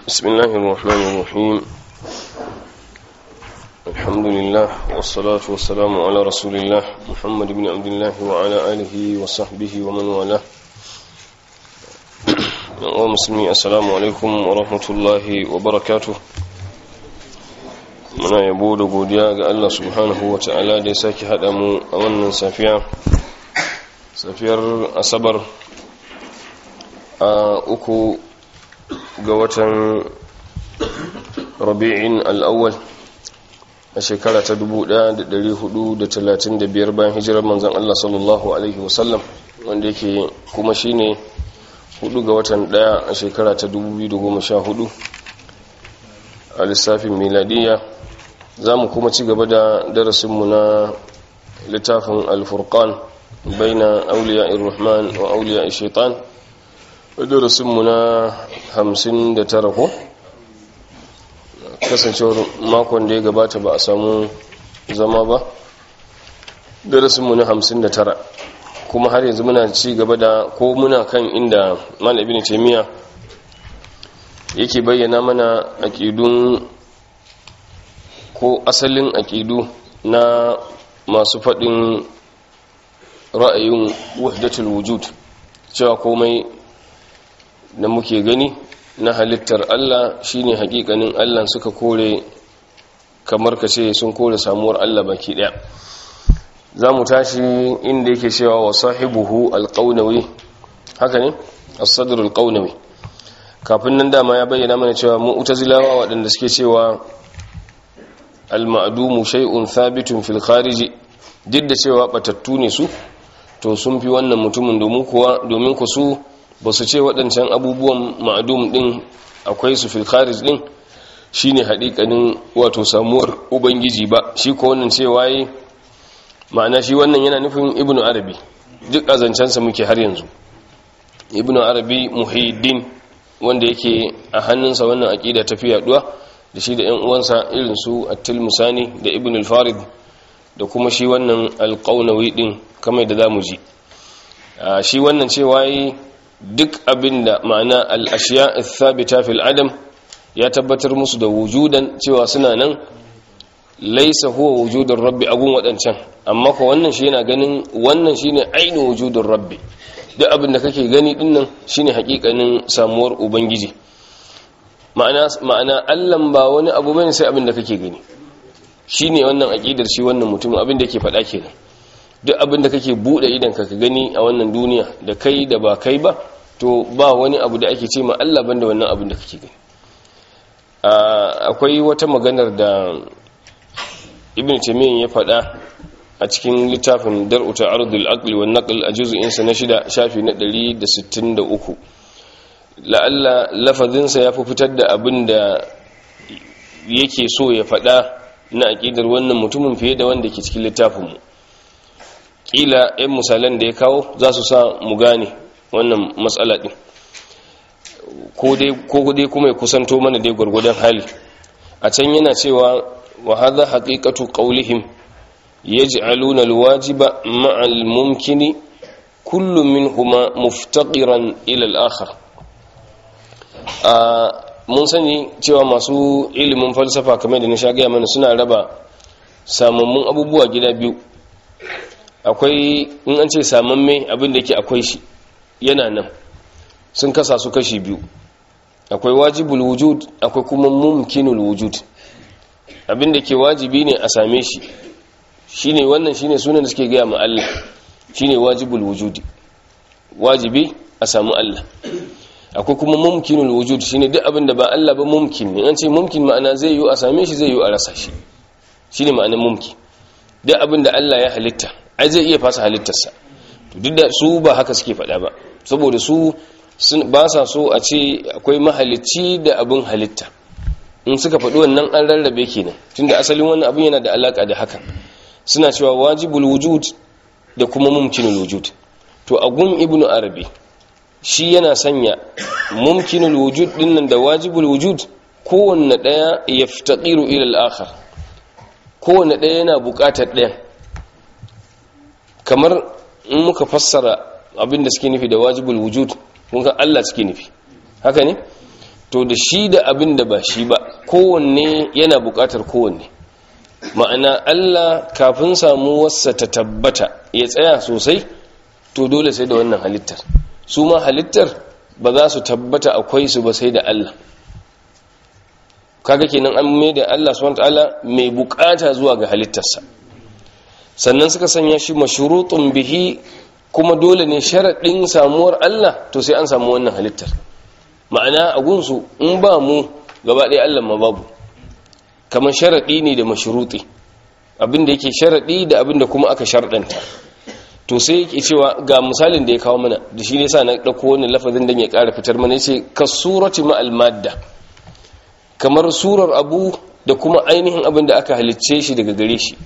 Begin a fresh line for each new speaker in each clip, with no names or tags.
بسم الله الرحمن الرحيم الحمد لله والصلاة والسلام على رسول الله محمد بن عبد الله وعلى آله وصحبه ومن والاه ومسلمي السلام عليكم ورحمة الله وبركاته muna yabo da godiya ga Allah subhanahu wa ta'ala da ya sake haɗa mu a wannan safiya safiyar asabar a uku ga watan rabi'in al'awwal a shekara ta 1435 bayan hijirar manzan Allah sallallahu Alaihi wasallam wanda yake kuma shine hudu ga watan daya a shekara ta 2014 a lissafin miladiyya za mu kuma ci gaba da darasinmu na littafin alfurkan baina auliya irrahman wa auliya shaitan darasinmu na 59 ko kasancewar makon da ya gabata ba a samu zama ba darasinmu na 59 kuma har yanzu muna ci gaba da ko muna kan inda malabin taimiyya yake bayyana mana aƙidun ko asalin aƙidu na masu faɗin ra'ayin wahdatul wujud cewa komai da muke gani na halittar Allah shine hakikanin Allah suka kore kamar ka ce sun kore samuwar Allah baki daya za mu tashi inda yake cewa wa sahibuhu alqaunawi haka ne as-sadr alqaunawi kafin nan dama ya bayyana mana cewa mu'tazilawa waɗanda suke cewa al-ma'dumu shay'un thabitun fil kharij duk da cewa batattu ne su to sun fi wannan mutumin domin kuwa domin ku su ba su ce waɗancan abubuwan ma'adum ɗin akwai su fil kharij ɗin shine haɗiƙanin wato samuwar ubangiji ba shi ko wannan cewa yi ma'ana shi wannan yana nufin ibnu arabi duk azancansa muke har yanzu ibnu arabi muhiddin wanda yake a hannunsa wannan aƙida ta fi yaɗuwa da shi da ‘yan uwansa irin su attil musani da ibn al-farid da kuma shi wannan alƙaunawi ɗin kamar da za mu ji shi wannan cewa yi duk abin da ma'ana al'ashiya thabita fil adam ya tabbatar musu da wujudan cewa suna nan laisa huwa wujudun rabbi agun waɗancan amma ko wannan shi yana ganin wannan shi ne ainihin wujudun rabbi duk abin da kake gani dinnan shi ne haƙiƙanin samuwar ubangiji ma'ana allan ba wani abu bane sai abin da kake gani shi ne wannan aƙidar shi wannan mutum abin da ke faɗa kenan duk abin da kake buɗe idan ka gani a wannan duniya da kai da ba kai ba to ba wani abu da ake ce ma Allah banda wannan abin da kake gani akwai wata maganar da ibn taymiyyah ya faɗa a cikin littafin dar'u ta'arudul aqli wan naql a juz'in sa na shida shafi na 163 la'alla lafazinsa ya fi fitar da abin da yake so ya faɗa na aƙidar wannan mutumin fiye da wanda ke cikin littafinmu ƙila 'yan misalan da ya kawo za su sa mu gane wannan matsala ɗin ko dai kuma ya kusanto mana dai gwargwadon hali a can yana cewa wa haza haƙiƙatu ƙaulihim ya ji aluna alwajiba ma'al mumkini kullum min huma muftaƙiran ilal akhar mun sani cewa masu ilimin falsafa kamar da na sha gaya mana suna raba samammun abubuwa gida biyu akwai in an ce samamme abin da ke akwai shi yana nan sun kasa su kashi biyu akwai wajibul wujud akwai kuma mumkinul wujud abin da ke wajibi ne a same shi shine wannan shine sunan da suke gaya ma Allah shine wajibul wujudi wajibi a samu Allah akwai kuma mumkinul wujud shine duk abin da ba Allah ba mumkin ne an ce mumkin ma'ana zai yi a same shi zai yi a rasa shi shine ma'anar mumkin duk abin da Allah ya halitta ai zai iya fasa halittarsa to duk da su ba haka suke faɗa ba saboda su ba sa so a ce akwai mahalicci da abin halitta in suka faɗi wannan an rarrabe kenan tunda asalin wannan abin yana da alaka da hakan suna cewa wajibul wujud da kuma mumkinul wujud to a gun ibnu arabi shi yana sanya mumkinul wujud dinnan da wajibul wujud kowanne daya yaftaqiru ila al-akhar kowanne daya yana buƙatar ɗayan kamar in muka fassara abin da suke nufi da wajibul wujud kun ga Allah suke nufi haka ne to da shi da abin da ba shi ba kowanne yana buƙatar kowanne ma'ana Allah kafin samu wasa ta tabbata ya tsaya sosai to dole sai da wannan halittar su ma halittar ba za su tabbata akwai su ba sai da Allah kaga kenan an mai da Allah subhanahu wataala mai bukata zuwa ga halittarsa sannan suka sanya shi mashrutun bihi kuma dole ne sharadin samuwar Allah to sai an samu wannan halittar ma'ana a gunsu in ba mu gaba ɗaya Allah ma babu kamar sharadi ne da mashruti abinda yake sharadi da abinda kuma aka shardanta to sai yake cewa ga misalin da ya kawo mana da shi ne sa na dauko wannan lafazin dan ya ƙara fitar mana yace kasurati ma al madda kamar surar abu da kuma ainihin abin da aka halicce shi daga gare shi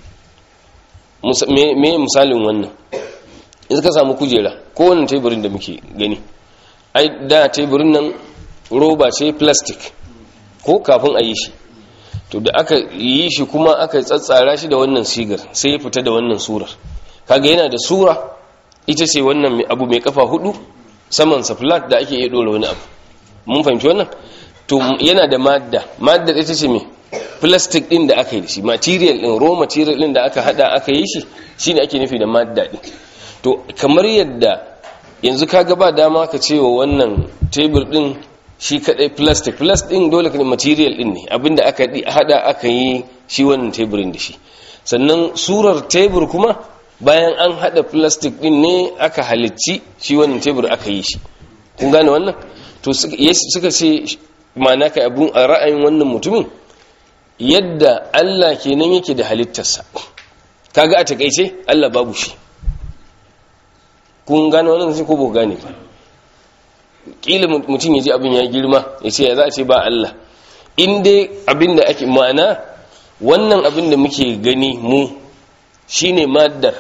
me misalin wannan in ka samu kujera ko wannan teburin da muke gani ai da teburin nan roba ce plastic ko kafin a yi shi to da aka yi shi kuma aka tsatsara shi da wannan sigar sai ya fita da wannan surar kaga yana da sura ita ce wannan abu mai kafa hudu saman sa flat da ake iya dora wani abu mun fahimci wannan to yana da madda madda ita ce me plastic din da aka yi shi material din raw material din da aka hada aka yi shi shine ake nufi da madda din to kamar yadda yanzu kaga ba dama ka ce wa wannan tebur din shi kadai plastic plastic din dole ne material din ne abinda aka hada aka yi shi wannan teburin da shi sannan surar tebur kuma bayan an hada plastic din ne aka halicci shi wannan tebur aka yi shi kun gane wannan to suka ce ma'ana ka abun a ra'ayin wannan mutumin yadda Allah kenan yake da halittarsa kaga a takeice Allah babu shi kun gane wannan sai ko ba gane ba kila mutum ya ji abin ya girma ya ce ya za a ce ba Allah in dai abin da ake ma'ana wannan abin da muke gani mu shine maddar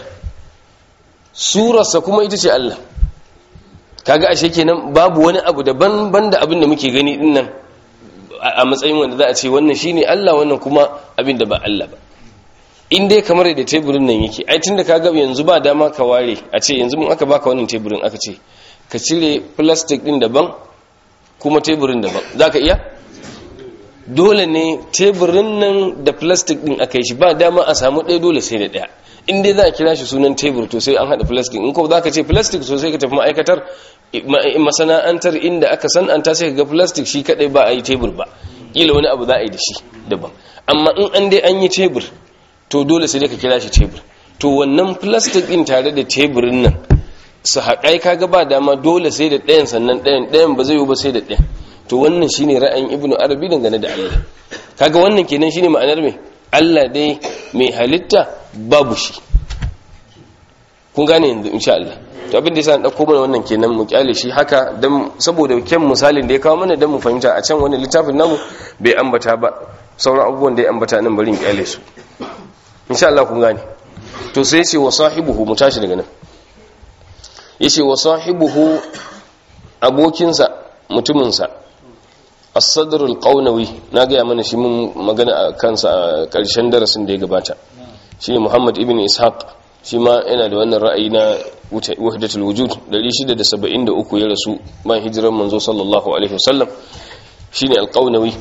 surarsa kuma ita ce Allah kaga ashe kenan babu wani abu daban banda abin da muke gani din nan a matsayin wanda za a ce wannan shine Allah wannan kuma abin da ba Allah ba in dai kamar da teburin nan yake ai tunda kaga yanzu ba dama ka ware a ce yanzu mun aka baka wannan teburin aka ce ka cire plastic din daban kuma teburin daban zaka iya dole ne teburin nan da plastic din aka yi shi ba dama a samu ɗaya dole sai da ɗaya in dai za a kira shi sunan tebur to sai an haɗa plastic in ko za ka ce plastic so sai ka tafi ma'aikatar masana'antar inda aka san an ta sai ka ga plastic shi kaɗai ba a yi tebur ba ƙila wani abu za a yi da shi daban amma in an dai an yi tebur to dole sai dai ka kira shi tebur to wannan plastic din tare da teburin nan su haƙai kaga ba dama dole sai da ɗayan sannan ɗayan ɗayan ba zai yi ba sai da ɗayan to wannan shine ra'ayin ibnu arabi dangane da Allah kaga wannan kenan shine ma'anar me Allah dai mai halitta babu shi kun gane yanzu insha Allah to abin da yasa na dauko mana wannan kenan mu kyale shi haka dan saboda kyan misalin da ya kawo mana dan mu fahimta a can wani littafin namu bai ambata ba sauran abubuwan da ya ambata nan bari in kyale su insha Allah kun gane to sai yace wa sahibuhu mu tashi daga nan yace wa sahibuhu abokinsa mutuminsa as-sadr al-qawnawi na ga mana shi mun magana a kansa a karshen darasin da ya gabata shi Muhammad ibn Ishaq shi ma yana da wannan ra'ayi na wahdatul wujud 673 ya rasu bayan hijiran manzo sallallahu alaihi wasallam shine al-qawnawi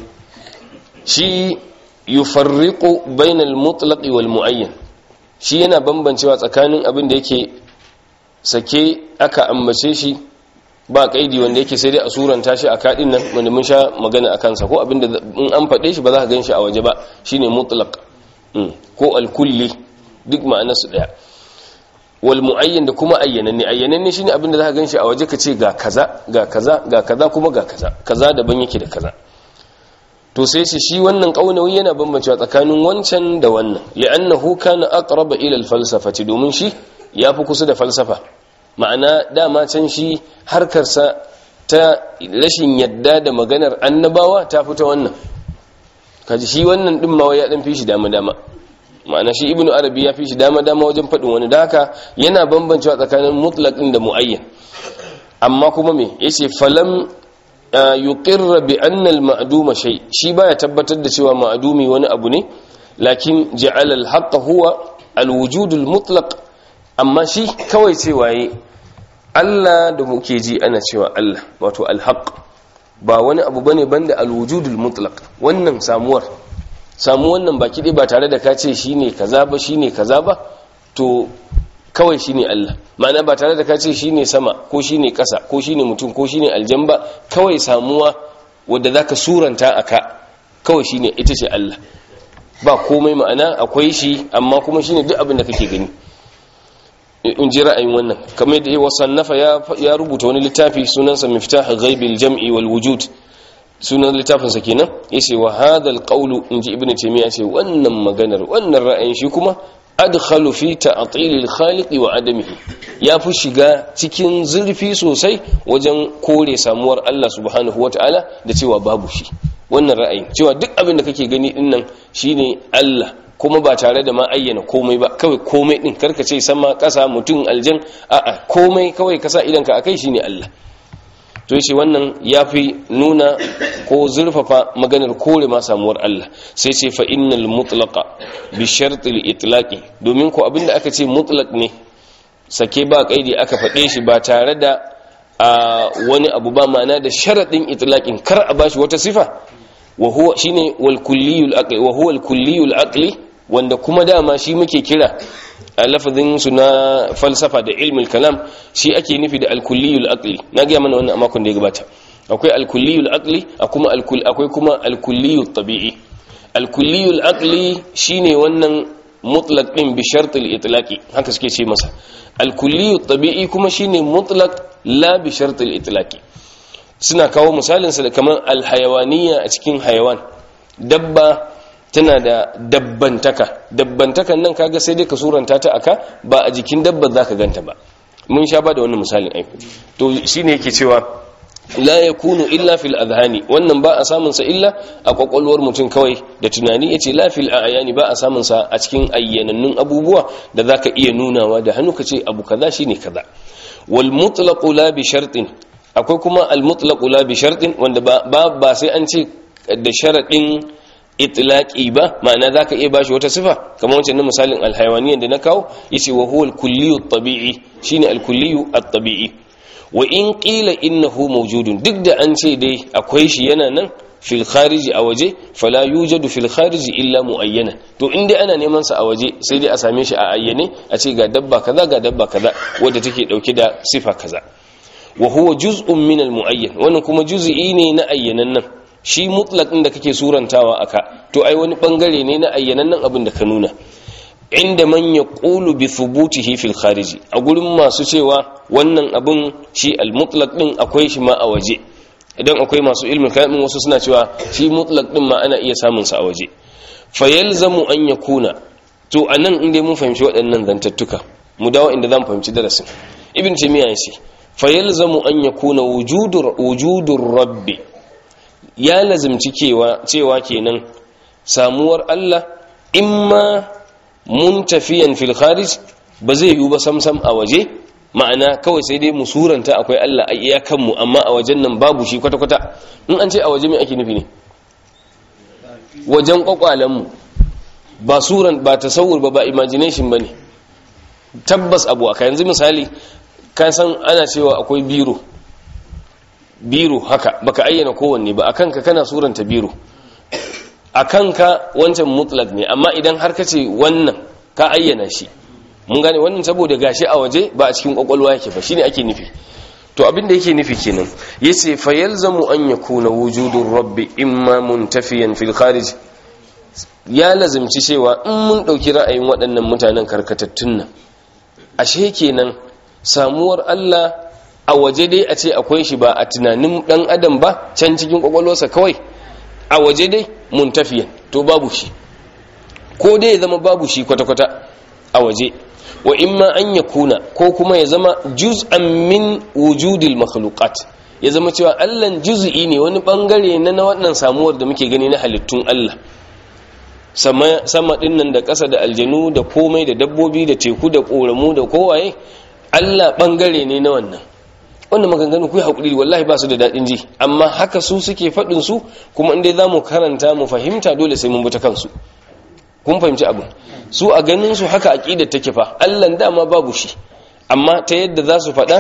shi yufarriqu bainal mutlaq wal muayyan shi yana bambancewa tsakanin abin da yake sake aka ambace shi ba kaidi wanda yake sai dai a suranta shi a kadin nan wanda mun sha magana akan sa ko abin da in an fade shi ba za ka gan shi a waje ba shine mutlaq ko al-kulli duk ma'anar su daya wal muayyan da kuma ayyananne ayyananne shine abin da za ka gan shi a waje ka ce ga kaza ga kaza ga kaza kuma ga kaza kaza daban yake da kaza to sai ce shi wannan kaunawi yana bambancewa tsakanin wancan da wannan li'annahu kana aqraba ila al-falsafati domin shi yafi kusa da falsafa ma'ana dama can shi harkarsa ta rashin yadda da maganar annabawa ta fita wannan kaji shi wannan din ma ya dan fi shi dama dama ma'ana shi ibnu arabi ya fi shi dama dama wajen faɗin wani da haka yana bambancewa tsakanin mutlaqin da muayyan amma kuma me yace falam yuqirra bi anna al-ma'duma shay shi baya tabbatar da cewa ma'dumi wani abu ne lakin ja'ala al-haqq huwa al-wujud al-mutlaq amma shi kawai cewa yi Allah da muke ji ana cewa Allah wato al-haqq ba wani abu bane banda alwujudul mutlaq wannan samuwar samu wannan baki dai ba tare da ka ce shine kaza ba shine kaza ba to kawai shine Allah ma'ana ba tare da ka ce shine sama ko shine ƙasa ko shine mutum ko shine aljan ba kawai samuwa wadda zaka suranta aka kawai shine ita ce Allah ba komai ma'ana akwai shi amma kuma shine duk abin da kake gani in ji ra'ayin wannan kamar da ya sannafa ya rubuta wani littafi sunansa miftah ghaibil jam'i wal wujud sunan littafin sa kenan yace wa hadha al qawlu in ji ibnu taymiya ce wannan maganar wannan ra'ayin shi kuma adkhalu fi ta'til al khaliq wa adamihi ya fi shiga cikin zurfi sosai wajen kore samuwar Allah subhanahu wataala da cewa babu shi wannan ra'ayin cewa duk abin da kake gani dinnan shine Allah kuma ba tare da ma ayyana komai ba kawai komai din karka ce sama kasa mutum aljan a'a komai kawai kasa idan ka akai shine Allah to yace wannan yafi nuna ko zurfafa maganar kore ma samuwar Allah sai ce fa innal mutlaqa bi shartil itlaqi domin ko abinda aka ce mutlaq ne sake ba kaidi aka faɗe shi ba tare da wani abu ba ma'ana da sharadin itlaqin kar a bashi wata sifa wa huwa shine wal kulliyul aqli wa huwa al kulliyul aqli wanda kuma dama shi muke kira a lafazin su na falsafa da ilmul kalam shi ake nufi da alkulliyul aqli na ga mana wannan a makon da ya gabata akwai alkulliyul aqli akwai kuma alkulliyul tabi'i alkulliyul aqli shine wannan mutlaq din bi shartil itlaqi haka suke ce masa alkulliyul tabi'i kuma shine mutlaq la bi shartil itlaqi suna kawo misalin sa da kamar alhayawaniya a cikin hayawan dabba tana da dabbantaka dabbantakan nan kaga sai dai ka suranta ta aka ba a jikin dabbar zaka ganta ba mun sha ba da wannan misalin aiko to shine yake cewa la yakunu illa fil adhani wannan ba a samun sa illa a kwakwalwar mutum kawai da tunani yace la fil ayani ba a samun sa a cikin ayyanannun abubuwa da zaka iya nunawa da hannu kace abu kaza shine kaza wal mutlaq la bi shartin akwai kuma al mutlaq la bi shartin wanda ba ba sai an ce da sharadin itlaqi ba ma'ana zaka iya bashi wata sifa kamar wancan na misalin alhayawaniyan da na kawo yace wa huwa al-kulliyu at-tabi'i shine al-kulliyu at-tabi'i wa in qila innahu mawjudun duk da an ce dai akwai shi yana nan fil khariji a waje fala yujadu fil khariji illa muayyana to in dai ana neman sa a waje sai dai a same shi a ayyane a ce ga dabba kaza ga dabba kaza wadda take dauke da sifa kaza wa huwa juz'un min al-muayyan wannan kuma juz'i ne na ayyanan nan shi mutlaq din da kake surantawa aka to ai wani bangare ne na ayyanan nan abin da ka nuna inda man yaqulu bi thubutihi fil khariji a gurin masu cewa wannan abin shi al-mutlaq din akwai shi ma a waje idan akwai masu ilmin kalamin wasu suna cewa shi mutlaq din ma ana iya samun sa a waje fayalzamu an yakuna to anan inda mun fahimci waɗannan zantattuka mu dawo inda zamu fahimci darasin ibn taymiya yace fayalzamu an yakuna wujudur wujudur rabbi ya lazimci cewa cewa kenan samuwar Allah imma muntafiyan fil kharij ba zai yiwu ba samsam a waje ma'ana kawai sai dai mu suranta akwai Allah a iyakan mu amma a wajen nan babu shi kwata kwata in an ce a waje me ake nufi ne wajen kwakwalen mu ba suran ba tasawur ba ba imagination bane tabbas abu aka yanzu misali ka san ana cewa akwai biro biro haka baka ayyana kowanne ba akan ka kana suranta biro akan ka wancan mutlak ne amma idan har ka ce wannan ka ayyana shi mun gane wannan saboda gashi a waje ba a cikin kwakwalwa yake ba shine ake nufi to abin da yake nufi kenan yace fa yalzamu an yakuna wujudur rabbi imma muntafiyan fil kharij ya lazimci cewa in mun dauki ra'ayin waɗannan mutanen karkatattun nan ashe kenan samuwar Allah a waje dai a ce akwai shi ba a tunanin dan adam ba can cikin kwakwalwarsa kawai a waje dai muntafiyan to babu shi ko dai ya zama babu shi kwata-kwata a waje wa imma an ya kuna ko kuma ya zama juz'an min wujudil makhluqat ya zama cewa Allah juz'i ne wani bangare na na wannan samuwar da muke gani na halittun Allah sama sama dinnan da ƙasa da aljanu da komai da dabbobi da teku da koramu da kowaye Allah bangare ne na wannan wannan maganganu ku yi haƙuri wallahi ba su da daɗin ji amma haka su suke faɗin su kuma inda za mu karanta mu fahimta dole sai mun buta kansu kun fahimci abin su a ganin su haka aƙidar take fa allan dama babu shi amma ta yadda za su faɗa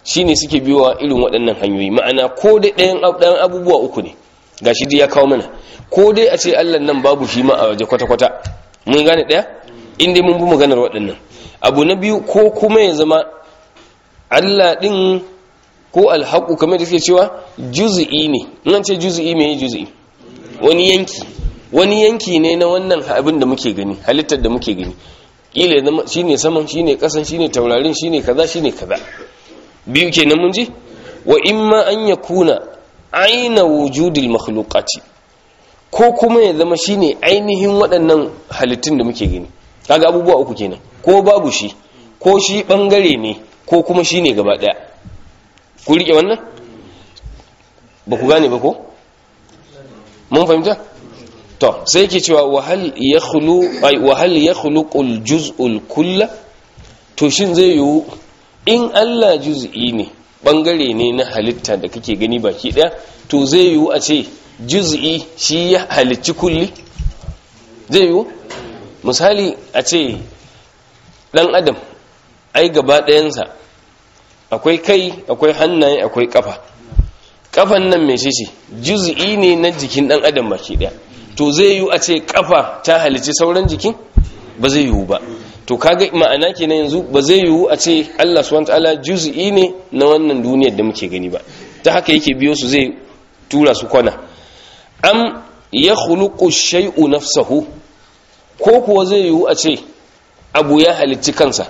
shine suke biyowa irin waɗannan hanyoyi ma'ana ko dai ɗayan ɗayan abubuwa uku ne gashi dai ya kawo mana ko dai a ce Allah nan babu shi ma a waje kwata-kwata mun gane ɗaya in dai mun bi maganar waɗannan abu na biyu ko kuma ya zama Allah ɗin ko alhaƙu kamar da suke cewa juzi'i ne in an ce juzi'i me juzi'i wani yanki wani yanki ne na wannan abin da muke gani halittar da muke gani kila zama shine saman shine kasan shine taurarin shine kaza shine kaza biyu kenan mun ji wa imma an yakuna aina wujudil makhluqati ko kuma ya zama shine ainihin waɗannan halittun da muke gani kaga abubuwa uku kenan ko babu shi ko shi bangare ne ko kuma shine gaba daya ku rike wannan ba ku gane ba ko mun fahimta to sai yake cewa wahal yakhlu ay wahal yakhluqul juz'ul kull to shin zai yiwu in Allah juz'i ne bangare ne na halitta da kake gani baki daya to zai yiwu a ce juz'i shi ya halicci kulli zai yiwu misali a ce dan adam ai gaba ɗayansa akwai kai akwai hannaye akwai kafa kafan nan mai ce juz'i ne na jikin dan adam baki daya to zai yiwu a ce kafa ta halici sauran jikin ba zai yiwu ba to kaga ma'ana kenan yanzu ba zai yiwu a ce Allah subhanahu wataala juz'i ne na wannan duniyar da muke gani ba ta haka yake biyo su zai tura su kwana am yakhluqu shay'u nafsahu ko kuwa zai yiwu a ce abu ya halicci kansa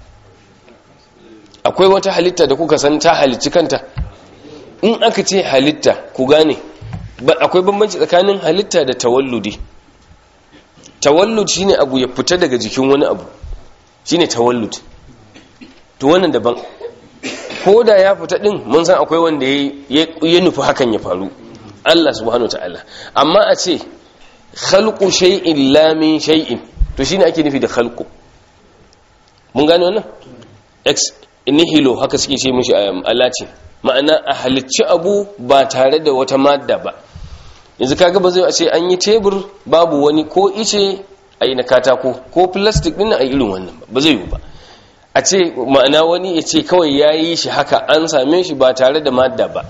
akwai wata halitta da kuka san ta halicci kanta in aka ce halitta ku gane akwai bambanci tsakanin halitta da tawalludi tawallud shine abu ya fita daga jikin wani abu shine tawallud to wannan daban ko da ya fita din mun san akwai wanda ya nufi hakan ya faru Allah subhanahu ta'ala amma a ce khalqu shay'in la min shay'in to shine ake nufi da khalqu mun gane wannan ex nihilo haka suke ce mishi a latin ma'ana a halicci abu ba tare da wata madda ba yanzu kaga ba zai a ce an yi tebur babu wani ko ice a yi na katako ko plastic din a irin wannan ba zai yi ba a ce ma'ana wani ya ce kawai ya yi shi haka an same shi ba tare da madda ba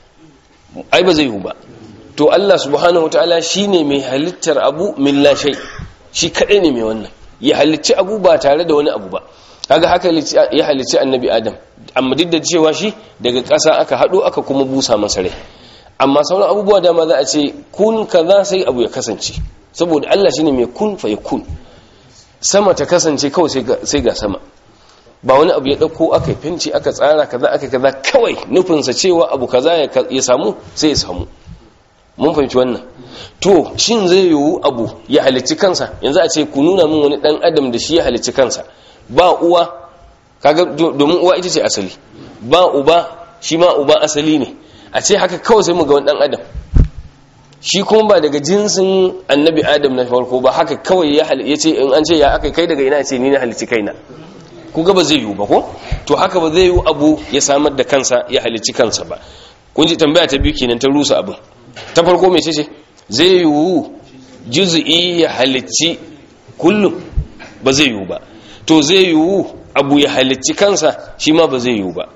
ai ba zai yi ba to Allah subhanahu wataala shine mai halittar abu min la shay shi kadai ne mai wannan ya halicci abu ba tare da wani abu ba kaga haka ya halicci annabi adam amma duk da cewa shi daga ƙasa aka haɗo aka kuma busa masa rai amma sauran abubuwa dama za a ce kun kaza sai abu ya kasance saboda Allah shine mai kun fa kun sama ta kasance kawai sai ga sama ba wani abu ya ɗauko aka fenti aka tsara kaza aka kaza kawai nufinsa cewa abu kaza ya samu sai ya samu mun fahimci wannan to shin zai yiwu abu ya halicci kansa yanzu a ce ku nuna min wani ɗan adam da shi ya halicci kansa ba uwa kaga domin uwa ita ce asali ba uba shi ma uba asali ne a ce haka kawai sai mu ga wani dan adam shi kuma ba daga jinsin annabi adam na farko ba haka kawai ya ce in an ce ya aka kai daga ina ce ni na halici kaina ku ga ba zai yiwu ba ko to haka ba zai yiwu abu ya samar da kansa ya halici kansa ba kun ji tambaya ta biyu kenan ta rusa abin ta farko mai ce zai yiwu juz'i ya halicci kullum ba zai yiwu ba to zai yiwu abu ya halicci kansa shi ma ba zai yiwu ba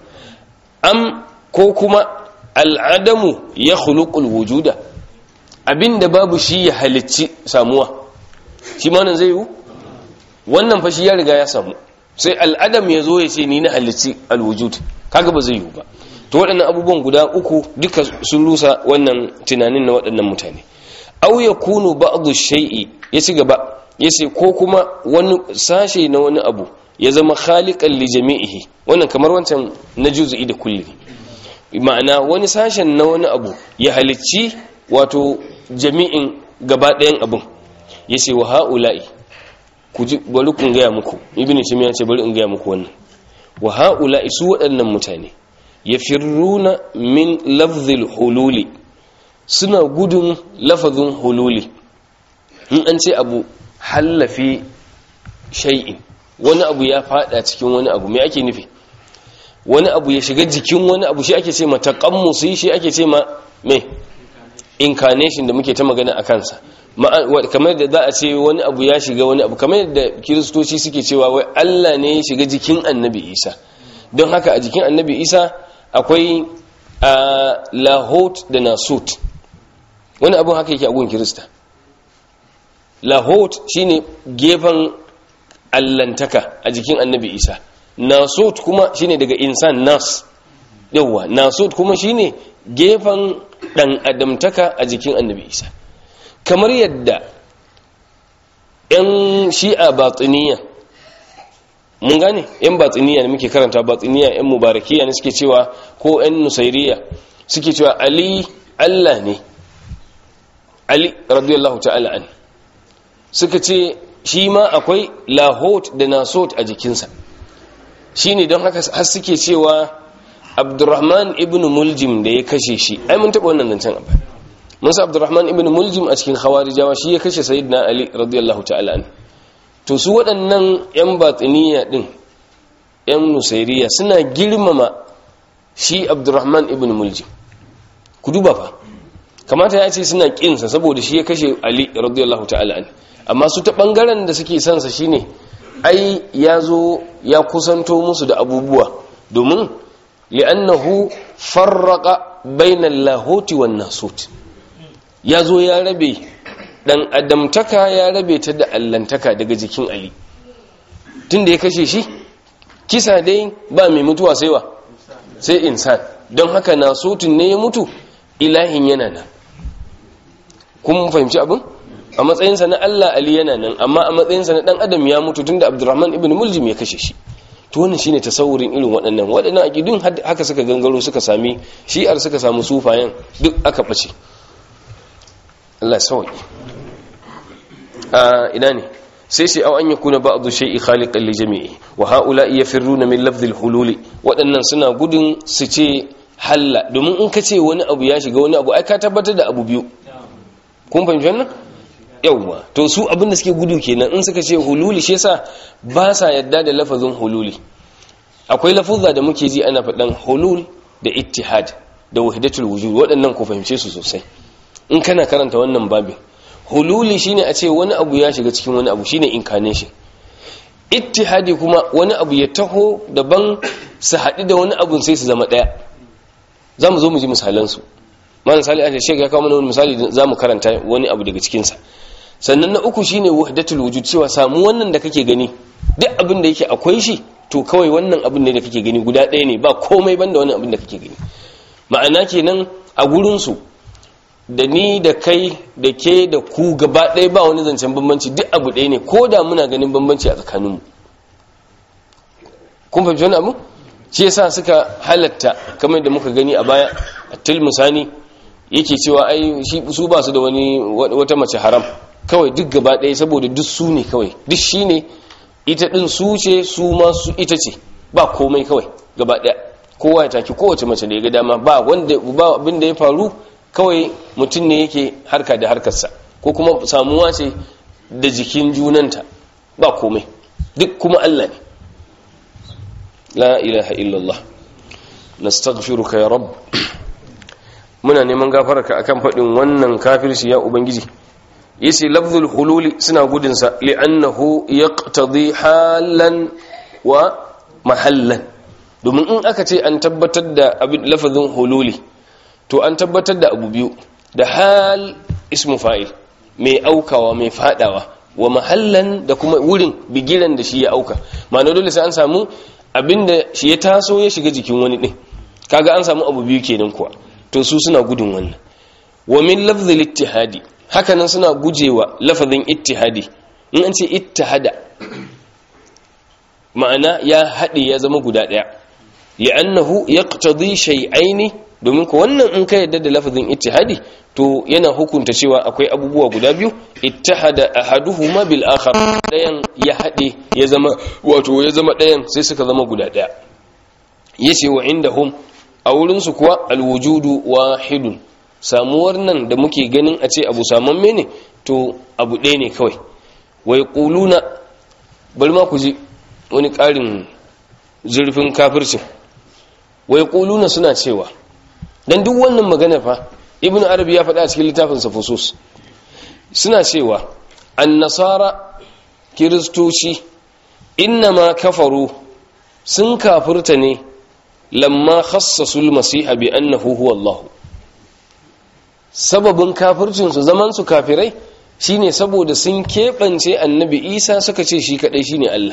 am ko kuma al'adamu ya khuluqul wujuda abinda babu shi ya halicci samuwa shi ma nan zai yiwu wannan fa shi ya riga ya samu sai al'adam ya zo ya ce ni na halicci alwujud kaga ba zai yiwu ba to waɗannan abubuwan guda uku duka sun rusa wannan tunanin na waɗannan mutane au yakunu ba'dhu shay'i ya ci gaba yace ko kuma wani sashe na wani abu ya zama khaliqan li jami'ihi wannan kamar wancan na juz'i da kulli ma'ana wani sashen na wani abu ya halicci wato jami'in gaba ɗayan abun yace wa haula'i ku ji bari kun gaya muku ibnu timiya ce bari in gaya muku wannan wa haula'i su waɗannan mutane yafirruna min lafzil hululi suna gudun lafazin hululi in an ce abu hallafi shay'in wani abu ya fada cikin wani abu me ake nufi wani abu ya shiga jikin wani abu shi ake ce ma taqammusi shi ake ce ma me incarnation da muke ta magana a kansa kamar da za a ce wani abu ya shiga wani abu kamar da kiristoci suke cewa wai Allah ne ya shiga jikin annabi Isa don haka a jikin annabi isa akwai lahot da nasut wani abin haka yake a gun kirista lahot shine gefen allantaka a jikin annabi isa nasut kuma shine daga insan nas yauwa nasut kuma shine gefen dan adamtaka a jikin annabi isa kamar yadda 'yan shi'a batiniya mun gane 'yan batiniya ne muke karanta batiniya 'yan mubarakiya ne suke cewa ko 'yan nusairiya suke cewa ali allah ne ali radiyallahu ta'ala an suka ce shi ma akwai lahot da nasot a jikinsa shi ne don haka har suke cewa abdurrahman ibn muljim da ya kashe shi ai mun taɓa wannan zancen abu musa abdurrahman ibn muljim a cikin khawarijawa shi ya kashe sayyidina ali radiyallahu ta'ala an to su waɗannan yan batiniya din yan nusairiya suna girmama shi abdurrahman ibn muljim ku duba fa kamata ya ce suna kinsa saboda shi ya kashe ali radiyallahu ta'ala an amma su ta bangaren da suke son sa shine ai ya zo ya kusanto musu da abubuwa domin li'annahu farraqa bainal lahuti wan nasut ya zo ya rabe dan adamtaka ya rabe ta da allantaka daga jikin ali tunda ya kashe shi kisa dai ba mai mutuwa sai wa sai insan don haka nasutun ne ya mutu ilahin yana nan kun fahimci abin a matsayinsa na Allah Ali yana nan amma a matsayinsa na dan adam ya mutu tunda Abdurrahman ibn Muljim ya kashe shi to wannan shine tasawurin irin waɗannan waɗannan aqidun haka suka gangaro suka sami shi'ar suka samu sufayen duk aka bace Allah sauki a ina ne sai sai aw an yakuna ba'dhu shay'i khaliqan li jami'i wa ha'ula'i yafirruna min lafdhil hululi waɗannan suna gudun su ce halla domin in ka ce wani abu ya shiga wani abu ai ka tabbatar da abu biyu kun fahimci wannan yawwa to su abin da suke gudu kenan in suka ce hululi shi yasa ba sa yadda da lafazin hululi akwai lafuzza da muke ji ana faɗan hulul da ittihad da wahdatul wujud waɗannan ku fahimce su sosai in kana karanta wannan babin hululi shine a ce wani abu ya shiga cikin wani abu shine incarnation ittihadi kuma wani abu ya taho daban su haɗu da wani abun sai su zama ɗaya za mu zo mu ji misalansu ma misali a shek ya kawo mana wani misali za mu karanta wani abu daga cikinsa sannan na uku shine wahdatul wujud cewa samu wannan da kake gani duk abin da yake akwai shi to kawai wannan abin ne da kake gani guda ɗaya ne ba komai banda wannan abin da kake gani ma'ana kenan a gurin su da ni da kai da ke da ku gaba ɗaya ba wani zancen bambanci duk abu ɗaya ne ko da muna ganin bambanci a tsakaninmu kun fahimci wani abu shi yasa suka halatta kamar da muka gani a baya a tilmusani yake cewa ai su ba su da wani wata mace haram kawai duk gaba ɗaya saboda duk su ne kawai duk shi ne ita ɗin su ce su ma su ita ce ba komai kawai gaba ɗaya kowa ya taki kowace mace da ya ga dama ba wanda ba abin da ya faru kawai mutum ne yake harka da harkarsa ko kuma samuwa ce da jikin junanta ba komai duk kuma Allah ne la ilaha illallah nastaghfiruka ya rabb muna neman gafararka akan faɗin wannan kafirci ya ubangiji yace lafzul hululi suna gudun sa li'annahu yaqtadi halan wa mahallan domin in aka ce an tabbatar da abin lafazin hululi to an tabbatar da abu biyu da hal ismu fa'il mai aukawa mai fadawa wa mahallan da kuma wurin bigiran da shi ya auka ma'ana dole sai an samu abinda shi ya taso ya shiga jikin wani din kaga an samu abu biyu kenan kuwa to su suna gudun wannan wa min lafzil ittihadi hakanan suna gujewa lafazin ittihadi in an ce ittihada ma'ana ya haɗe ya zama guda ɗaya li'annahu yaqtadi shay'aini domin ko wannan in ka yadda da lafazin ittihadi to yana hukunta cewa akwai abubuwa guda biyu ittihada ahaduhuma bil akhar dayan ya haɗe ya zama wato ya zama dayan sai suka zama guda ɗaya yace wa indahum a wurin su kuwa alwujudu wahidun samuwar nan da muke ganin a ce abu samamme ne to abu ɗaya ne kawai wai quluna bari ma ku ji wani ƙarin zurfin kafircin wai quluna suna cewa dan duk wannan magana fa ibn arabi ya faɗa a cikin littafin sa fusus suna cewa annasara kiristoci innama kafaru sun kafirta ne lamma khassasul masiha bi annahu huwa Allah sababin kafircin su zaman su kafirai shine saboda sun keɓance annabi Isa suka ce shi kadai shine Allah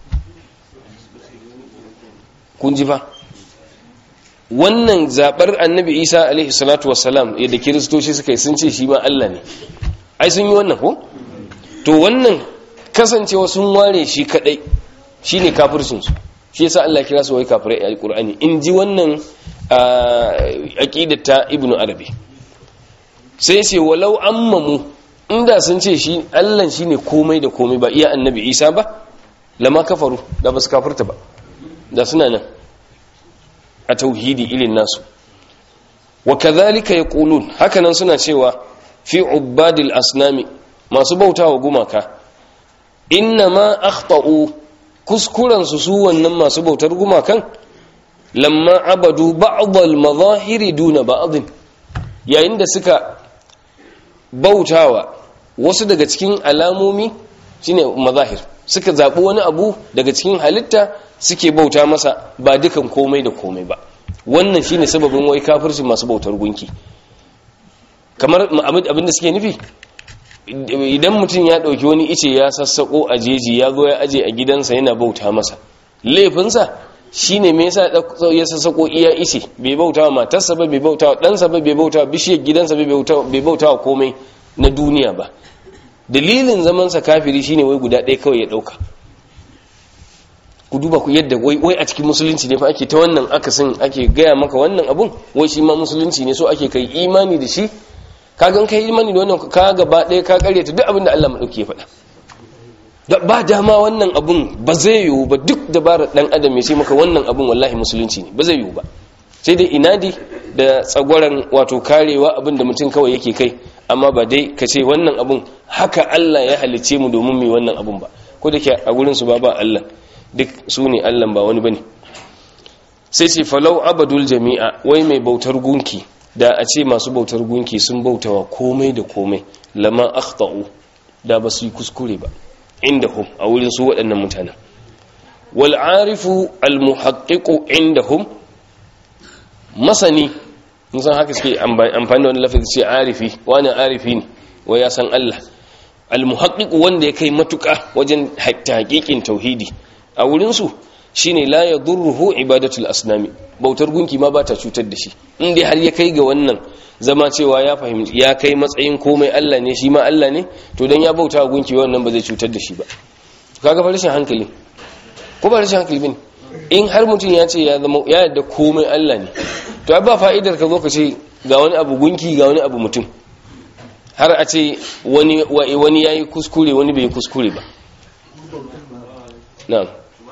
kun ji fa wannan zabar annabi Isa alaihi salatu wassalam yadda kiristoci suka yi sun ce shi ma Allah ne ai sun yi wannan ko to wannan kasancewa sun ware shi kadai shine kafircin su shi yasa Allah kira su wai kafirai a Qur'ani in ji wannan aqidar ta Ibn Arabi sai ce walau ammamu inda sun ce shi Allah shine komai da komai ba iya annabi Isa ba lama kafaru da basu kafirta ba da suna nan a tauhidi ilin nasu wa kadhalika yaqulun hakanan suna cewa fi ubadil asnami masu bautawa gumaka inna ma akhta'u kuskurensu su wannan masu bautar gumakan lamma abadu ba'dal mazahiri duna ba'dhin yayin da suka bautawa wasu daga cikin alamomi shine mazahir suka zabi wani abu daga cikin halitta suke bauta masa ba dukan komai da komai ba wannan shine sababin wai kafircin masu bautar gunki kamar abin da suke nufi idan mutum ya ɗauki wani ice ya sassaƙo a jeji ya zo ya aje a gidansa yana bauta masa laifinsa shi ne mai yasa ya sassaƙo iya ice bai bauta wa matarsa ba bai bauta wa ɗansa ba bai bauta wa bishiyar gidansa bai bauta wa komai na duniya ba dalilin zamansa kafiri shine wai guda ɗaya kawai ya ɗauka ku duba ku yadda wai a cikin musulunci ne fa ake ta wannan akasin ake gaya maka wannan abun wai shi ma musulunci ne so ake kai imani da shi ka gan kai imani da wannan ka gaba ɗaya ka karyata duk abin da Allah maɗauki ya faɗa ba dama wannan abun ba zai yiwu ba duk dabarar ɗan adam ya ce maka wannan abun wallahi musulunci ne ba zai yiwu ba sai dai inadi da tsagwaran wato karewa abin da mutum kawai yake kai amma ba dai ka ce wannan abun haka Allah ya halicce mu domin mu wannan abun ba ko da ke a gurin su ba ba Allah duk su ne Allah ba wani bane sai ce falau abadul jami'a wai mai bautar gunki da a ce masu bautar gunki sun bautawa komai da komai lama akhta'u da ba su yi kuskure ba indahum a wurin su waɗannan mutanen wal arifu al muhaqqiqu indahum masani mun san haka suke amfani da wani lafazi ce arifi wani arifi ne wa ya san Allah al muhaqqiqu wanda ya kai matuƙa wajen haƙiƙin tauhidi a wurin su shine la yadurruhu ibadatul asnami bautar gunki ma ba ta cutar da shi in dai har ya kai ga wannan zama cewa ya fahimci ya kai matsayin komai Allah ne shi ma Allah ne to dan ya bauta wa gunki wannan ba zai cutar da shi ba kaga fa rashin hankali ko ba rashin hankali bane in har mutum ya ce ya zama ya yarda komai Allah ne to ba fa'idar ka zo ka ce ga wani abu gunki ga wani abu mutum har a ce wani wani yayi kuskure wani bai kuskure ba na'am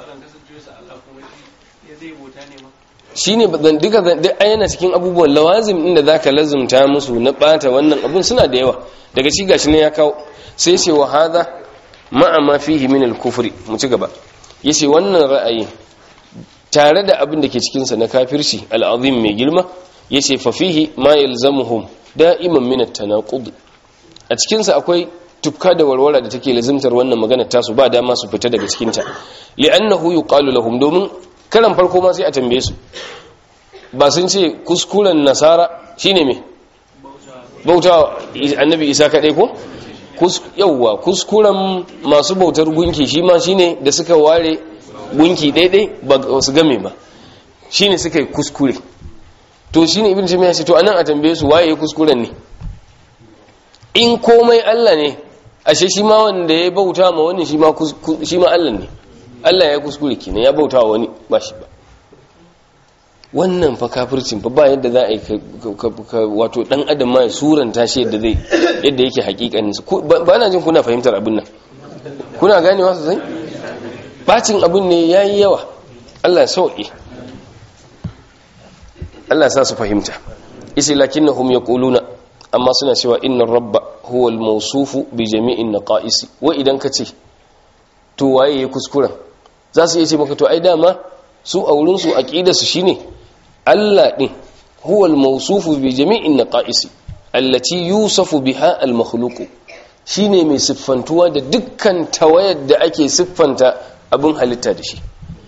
shi ne duka duk ayyana cikin abubuwan lawazim inda za ka lazumta musu na ɓata wannan abun suna da yawa daga ci gashi ne ya kawo sai ce wa haza ma'a ma fihi min al-kufri mu ci gaba yace wannan ra'ayi tare da abin da ke cikin sa na kafirci al-azim mai girma yace fa fihi ma yalzamuhum da'iman min at-tanaqud a cikin sa akwai tufka da warwara da take lazimtar wannan magana tasu ba dama su fita daga cikin ta li'annahu yuqalu lahum domin karan farko ma sai a tambaye su ba sun ce kuskuren nasara shine me bauta annabi isa kaɗai ko yauwa kuskuren masu bautar gunki shi ma shine da suka ware gunki ɗaiɗai ba su game ba shine suka yi kuskure to shine ibn jami'a ce to anan a tambaye su waye kuskuren ne in komai Allah ne ashe shi ma wanda ya bauta ma wani shi ma Allah ne Allah ya kuskure kenan ya bauta wa wani ba shi ba wannan fa kafircin fa ba yadda za a yi wato dan adam ma ya suranta shi yadda zai yadda yake hakikanin su ba na jin kuna fahimtar abin nan kuna ganewa sosai bacin abin ne yayi yawa Allah ya sauke Allah ya sa su fahimta isi lakinnahum yaquluna amma suna cewa innar rabba huwa al-mawsufu bi jami'in naqa'is wa idan kace to waye ya kuskuren za su iya ce maka to ai dama su a wurin su aqida su shine Allah din huwa al-mawsufu bi jami'in naqa'is allati yusafu biha al-makhluq shine mai siffantuwa da dukkan tawayar da ake siffanta abin halitta da shi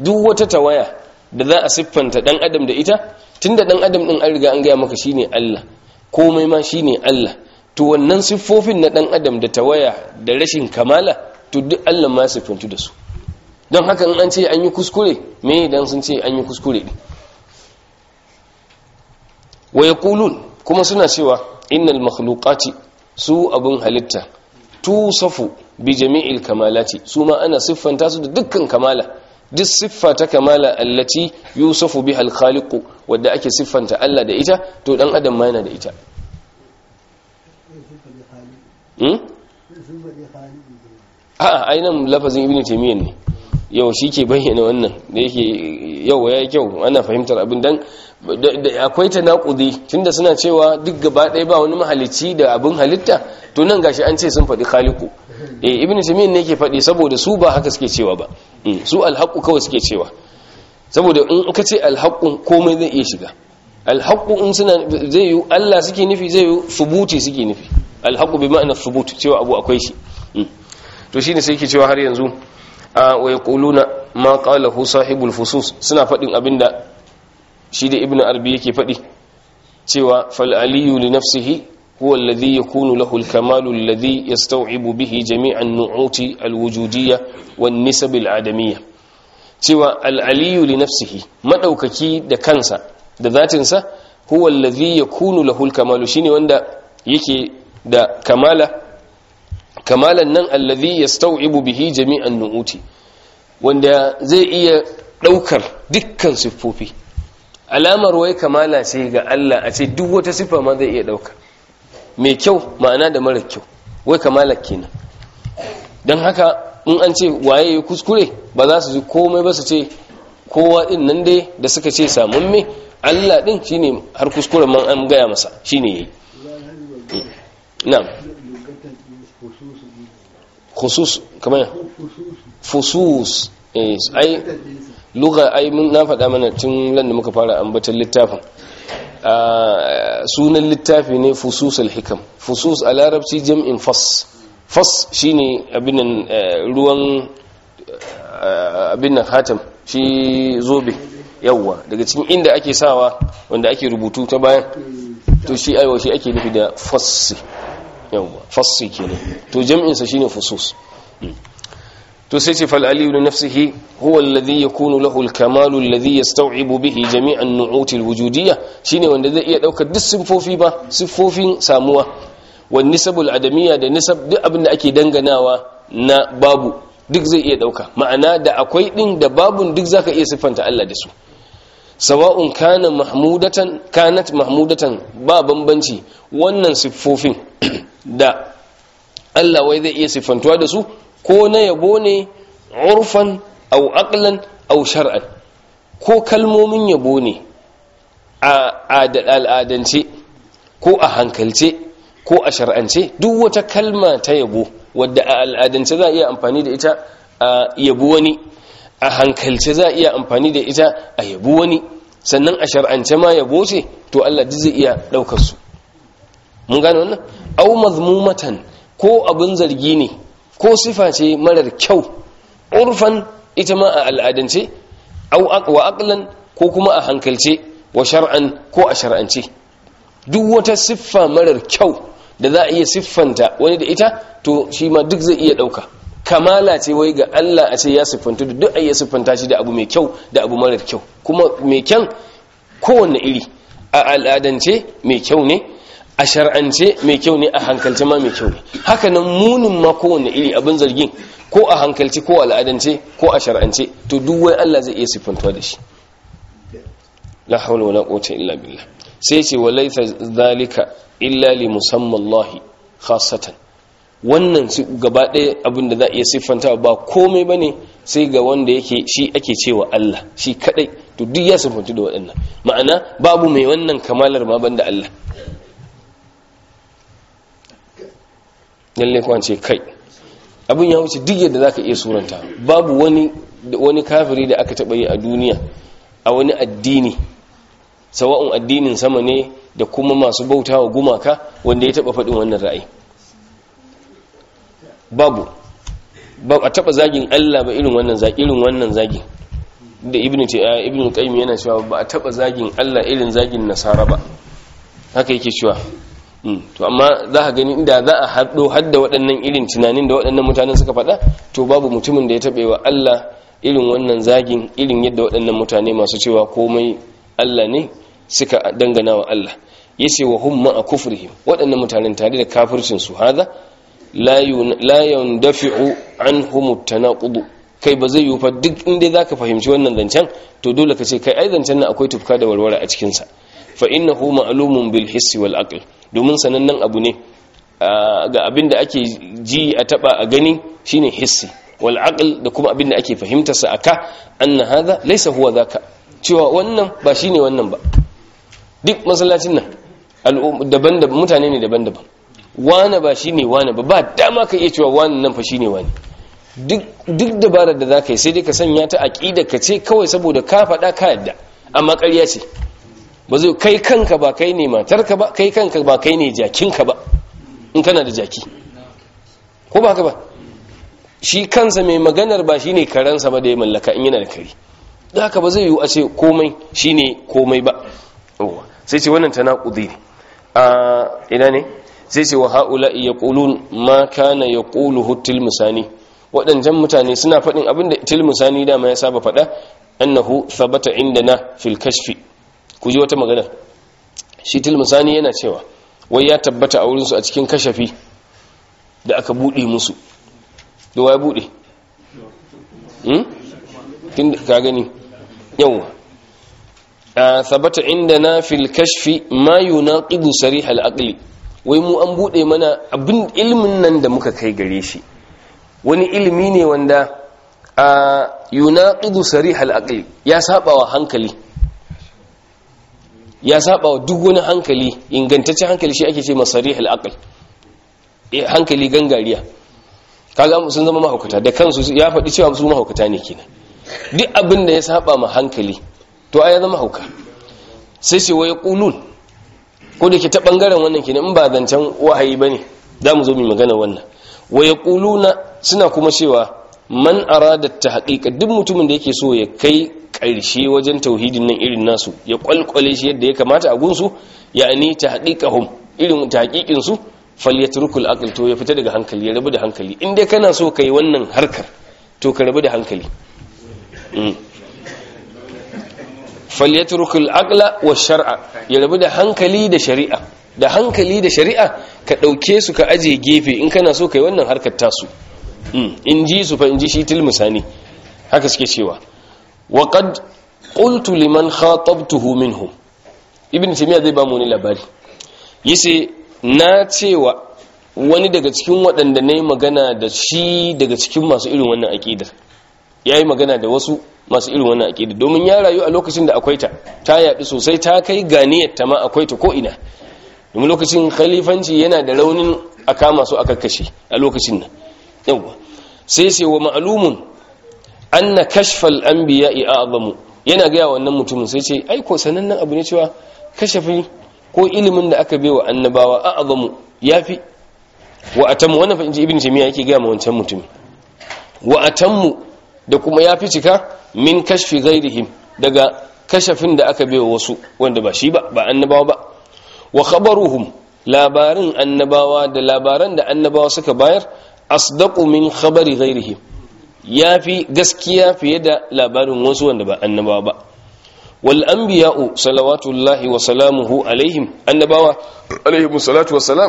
duk wata tawaya da za a siffanta dan adam da ita tunda dan adam din an riga an gaya maka shine Allah komai ma shine Allah to wannan siffofin na dan adam da tawaya da rashin kamala to duk Allah ma siffantu da su don haka in an ce an yi kuskure me dan sun ce an yi kuskure ne wa yaqulun kuma suna cewa innal makhluqati su abun halitta tusafu bi jami'il kamalati su ma ana siffanta su da dukkan kamala duk siffa ta kamala allati yusafu biha al-khaliqu wadda ake siffanta Allah da ita to dan adam ma yana da ita hmm a'a ainihin lafazin ibn taymiyyah ne yau shi ke bayyana wannan da yake yau ya yi kyau ana fahimtar abin dan akwai ta naƙudi tunda suna cewa duk gaba ɗaya ba wani mahalicci da abin halitta to nan gashi an ce sun faɗi khaliku eh ibn taymiyyah ne yake faɗi saboda su ba haka suke cewa ba su alhaqu kawai suke cewa saboda in ka ce alhaqu komai zai iya shiga alhaqu in suna zai yi Allah suke nufi zai yi subuti suke nufi alhaqu bi ma'ana subut cewa abu akwai shi to shine sai yake cewa har yanzu a wa yaquluna ma qalahu sahibul fusus suna fadin abinda shi da ibnu arbi yake fadi cewa fal aliyu li nafsihi huwa alladhi yakunu lahu al kamalu alladhi yastaw'ibu bihi jami'an nu'uti al wujudiyya wan nisab al adamiyya cewa al aliyu li nafsihi madaukaki da kansa da zatinsa huwa alladhi yakunu lahu al kamalu shine wanda yake da kamala kamalan nan allazi yastau'ibu bihi jami'an nu'uti wanda zai iya daukar dukkan siffofi alamar wai kamala ce ga Allah a ce duk wata siffa ma zai iya dauka mai kyau ma'ana da mara kyau wai kamala kenan dan haka in an ce waye ya kuskure ba za su ji komai ba su ce kowa din nan dai da suka ce samun me Allah din shine har kuskuren man an gaya masa shine yayi na'am khusus kamar fusus ai lugha ai mun na faɗa mana tun lan da muka fara ambatar littafin sunan littafi ne fususul hikam fusus a larabci jam'in fas fas shine abin ruwan abin nan hatam shi zobe yawwa daga cikin inda ake sawa wanda ake rubutu ta bayan to shi aiwa shi ake nufi da fassi yawwa fassi kenan to jam'in sa shine fusus to sai ce fal aliyu nafsihi huwa alladhi yakunu lahu al-kamalu alladhi yastaw'ibu bihi jami'an nu'ut al-wujudiyya shine wanda zai iya daukar duk sifofi ba sifofin samuwa wan nisabul adamiyya da nisab duk abin da ake danganawa na babu duk zai iya dauka ma'ana da akwai din da babun duk zaka iya siffanta Allah da su sawa'un kana mahmudatan kanat mahmudatan ba bambanci wannan siffofin da Allah wai zai iya siffantuwa da su ko na yabo ne urfan au aqlan au shar'an ko kalmomin yabo ne a al'adance ko a hankalce ko a shar'ance duk wata kalma ta yabo wadda a al'adance za a iya amfani da ita a yabo wani a hankalce za a iya amfani da ita a yabo wani sannan a shar'ance ma yabo ce to Allah duk zai iya daukar su mun gane wannan au mazmumatan ko abin zargi ne ko sifa ce marar kyau urfan ita ma a al'adance au wa aqlan ko kuma a hankalce wa shar'an ko a shar'ance duk wata siffa marar kyau da za a iya siffanta wani da ita to shi ma duk zai iya dauka kamala ce wai ga Allah a ce ya siffanta da duk a iya siffanta shi da abu mai kyau da abu marar kyau kuma mai kyan kowanne iri a al'adance mai kyau ne a shar'ance mai kyau ne a hankalce ma mai kyau ne haka nan munin ma kowanne iri abin zargin ko a hankalce ko al'adance ko a shar'ance to duk wai Allah zai iya siffantuwa da shi la hawla wala quwwata illa billah sai ce walaysa zalika illa li musammallahi khassatan wannan gaba ɗaya abin da za a iya siffanta ba komai bane sai ga wanda yake shi ake cewa Allah shi kadai to duk ya siffantu da waɗannan ma'ana babu mai wannan kamalar ma banda Allah lalle kwance kai abin ya wuce duk yadda zaka iya suranta babu wani wani kafiri da aka taba yi a duniya a wani addini sawa'un addinin sama ne da kuma masu bautawa gumaka wanda ya taba faɗin wannan ra'ayi babu ba a taba zagin Allah ba irin wannan zagi irin wannan zagi da ibnu ibnu qayyim yana cewa ba a taba zagin Allah irin zagin nasara ba haka yake cewa to amma za ka gani inda za a haɗo hadda waɗannan irin tunanin da waɗannan mutanen suka faɗa to babu mutumin da ya taɓe wa Allah irin wannan zagin irin yadda waɗannan mutane masu cewa komai Allah ne suka dangana wa Allah yace wa hum ma'a kufrihim waɗannan mutanen tare da kafircin su hada la yandafi'u anhum at-tanaqud kai ba zai yi fa duk inda zaka fahimci wannan zancen to dole ka ce kai ai zancen nan akwai tufka da warware a cikin sa fa innahu ma'lumun bil hissi wal aql domin sanannen abu ne ga abin da ake ji a taba a gani shine hissi wal aql da kuma abin da ake fahimtar sa aka anna hadha laysa huwa dhaka cewa wannan ba shine wannan ba duk masallacin nan daban-daban mutane ne daban-daban wane ba shine wane ba ba dama ka iya cewa wane nan fa shine wane duk dabarar da zaka yi sai dai ka sanya ta aqida ka ce kawai saboda ka faɗa ka yadda amma ƙarya ce ba zai kai kanka ba kai ne matarka ba kai kanka ba kai ne jakinka ba in kana da jaki ko ba haka ba shi kansa mai maganar ba shine karansa ba da ya mallaka in yana da kare da haka ba zai yiwu a ce komai shine komai ba sai ce wannan tanaqudi ne a ina ne sai ce wa haula yaqulun ma kana yaquluhu tilmusani waɗancan mutane suna faɗin abinda tilmusani dama ya saba faɗa annahu thabata indana fil kashfi ku ji wata magana shi tilmusani yana cewa wai ya tabbata a wurinsu a cikin kashafi da aka buɗe musu da ya buɗe tun ka gani yau a sabata inda na fil kashfi ma yunaqidu sarih al aqli wai mu an buɗe mana abin ilimin nan da muka kai gare shi wani ilimi ne wanda a yunaqidu sarih al aqli ya saba wa hankali ya saba wa duk wani hankali ingantaccen hankali shi ake ce masarih al-aql hankali gangariya kaga sun zama mahaukata da kansu ya faɗi cewa su mahaukata ne kenan duk abin da ya saba ma hankali to ai ya zama hauka sai sai waya qulun ko da ke ta bangaren wannan kenan in ba zancen wahayi bane zamu zo mu magana wannan waya quluna suna kuma cewa man arada tahqiqa duk mutumin da yake so ya kai ƙarshe wajen tauhidin nan irin nasu ya kwalkwale shi yadda ya kamata a gunsu ya ni ta haƙiƙahum irin ta haƙiƙinsu falyatrukul aql to ya fita daga hankali ya rabu da hankali in dai kana so kai wannan harkar to ka rabu da hankali falyatrukul aqla wa shar'a ya rabu da hankali da shari'a da hankali da shari'a ka ɗauke su ka aje gefe in kana so kai wannan harkar tasu in ji su fa in ji shi tilmusani haka suke cewa وقد قلت liman khatabtuhu minhum ibn timiya zai ba mu ne labari yace na cewa wani daga cikin waɗanda na yi magana da shi daga cikin masu irin wannan aƙidar ya yi magana da wasu masu irin wannan aƙidar domin ya rayu a lokacin da akwai ta ta yaɗu sosai ta kai ganiyar ta ma akwai ta ko'ina domin lokacin khalifanci yana da raunin a kama su aka kashe a lokacin nan yawwa sai sai wa ma'lumun anna kashfal anbiya'i a'zamu yana ga wannan mutumin sai ce ai ko sanannen abu ne cewa kashafi ko ilimin da aka baiwa annabawa a'zamu yafi wa atammu wannan fa inji ibn jami'a yake ga wancan mutumin wa atammu da kuma yafi cika min kashfi ghairihim daga kashafin da aka baiwa wasu wanda ba shi ba ba annabawa ba wa khabaruhum labarin annabawa da labaran da annabawa suka bayar asdaqu min khabari ghairihim ya fi gaskiya fiye da labarin wasu wanda ba annabawa ba wal anbiya'u salawatullahi wa salamuhu alaihim annabawa alaihim salatu wassalam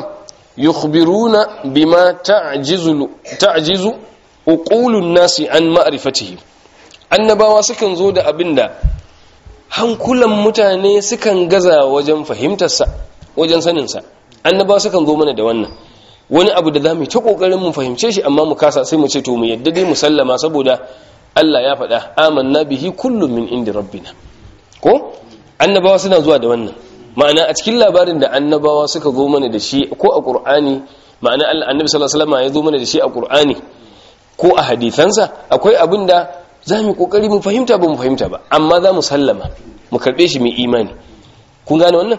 yukhbiruna bima ta'jizu ta'jizu uqulun nasi an ma'rifatihim annabawa sukan zo da abinda hankulan mutane sukan gaza wajen fahimtarsa wajen saninsa annabawa sukan zo mana da wannan wani abu da za mu ta kokarin mu fahimce shi amma mu kasa sai mu ce to mu yadda dai mu sallama saboda Allah ya faɗa amanna bihi kullum min indi rabbina ko annabawa suna zuwa da wannan ma'ana a cikin labarin da annabawa suka zo mana da shi ko a qur'ani ma'ana Allah annabi sallallahu alaihi wasallam ya zo mana da shi a qur'ani ko a hadisansa akwai abin da za mu kokari mu fahimta ba mu fahimta ba amma za mu sallama mu karbe shi mu imani kun gane wannan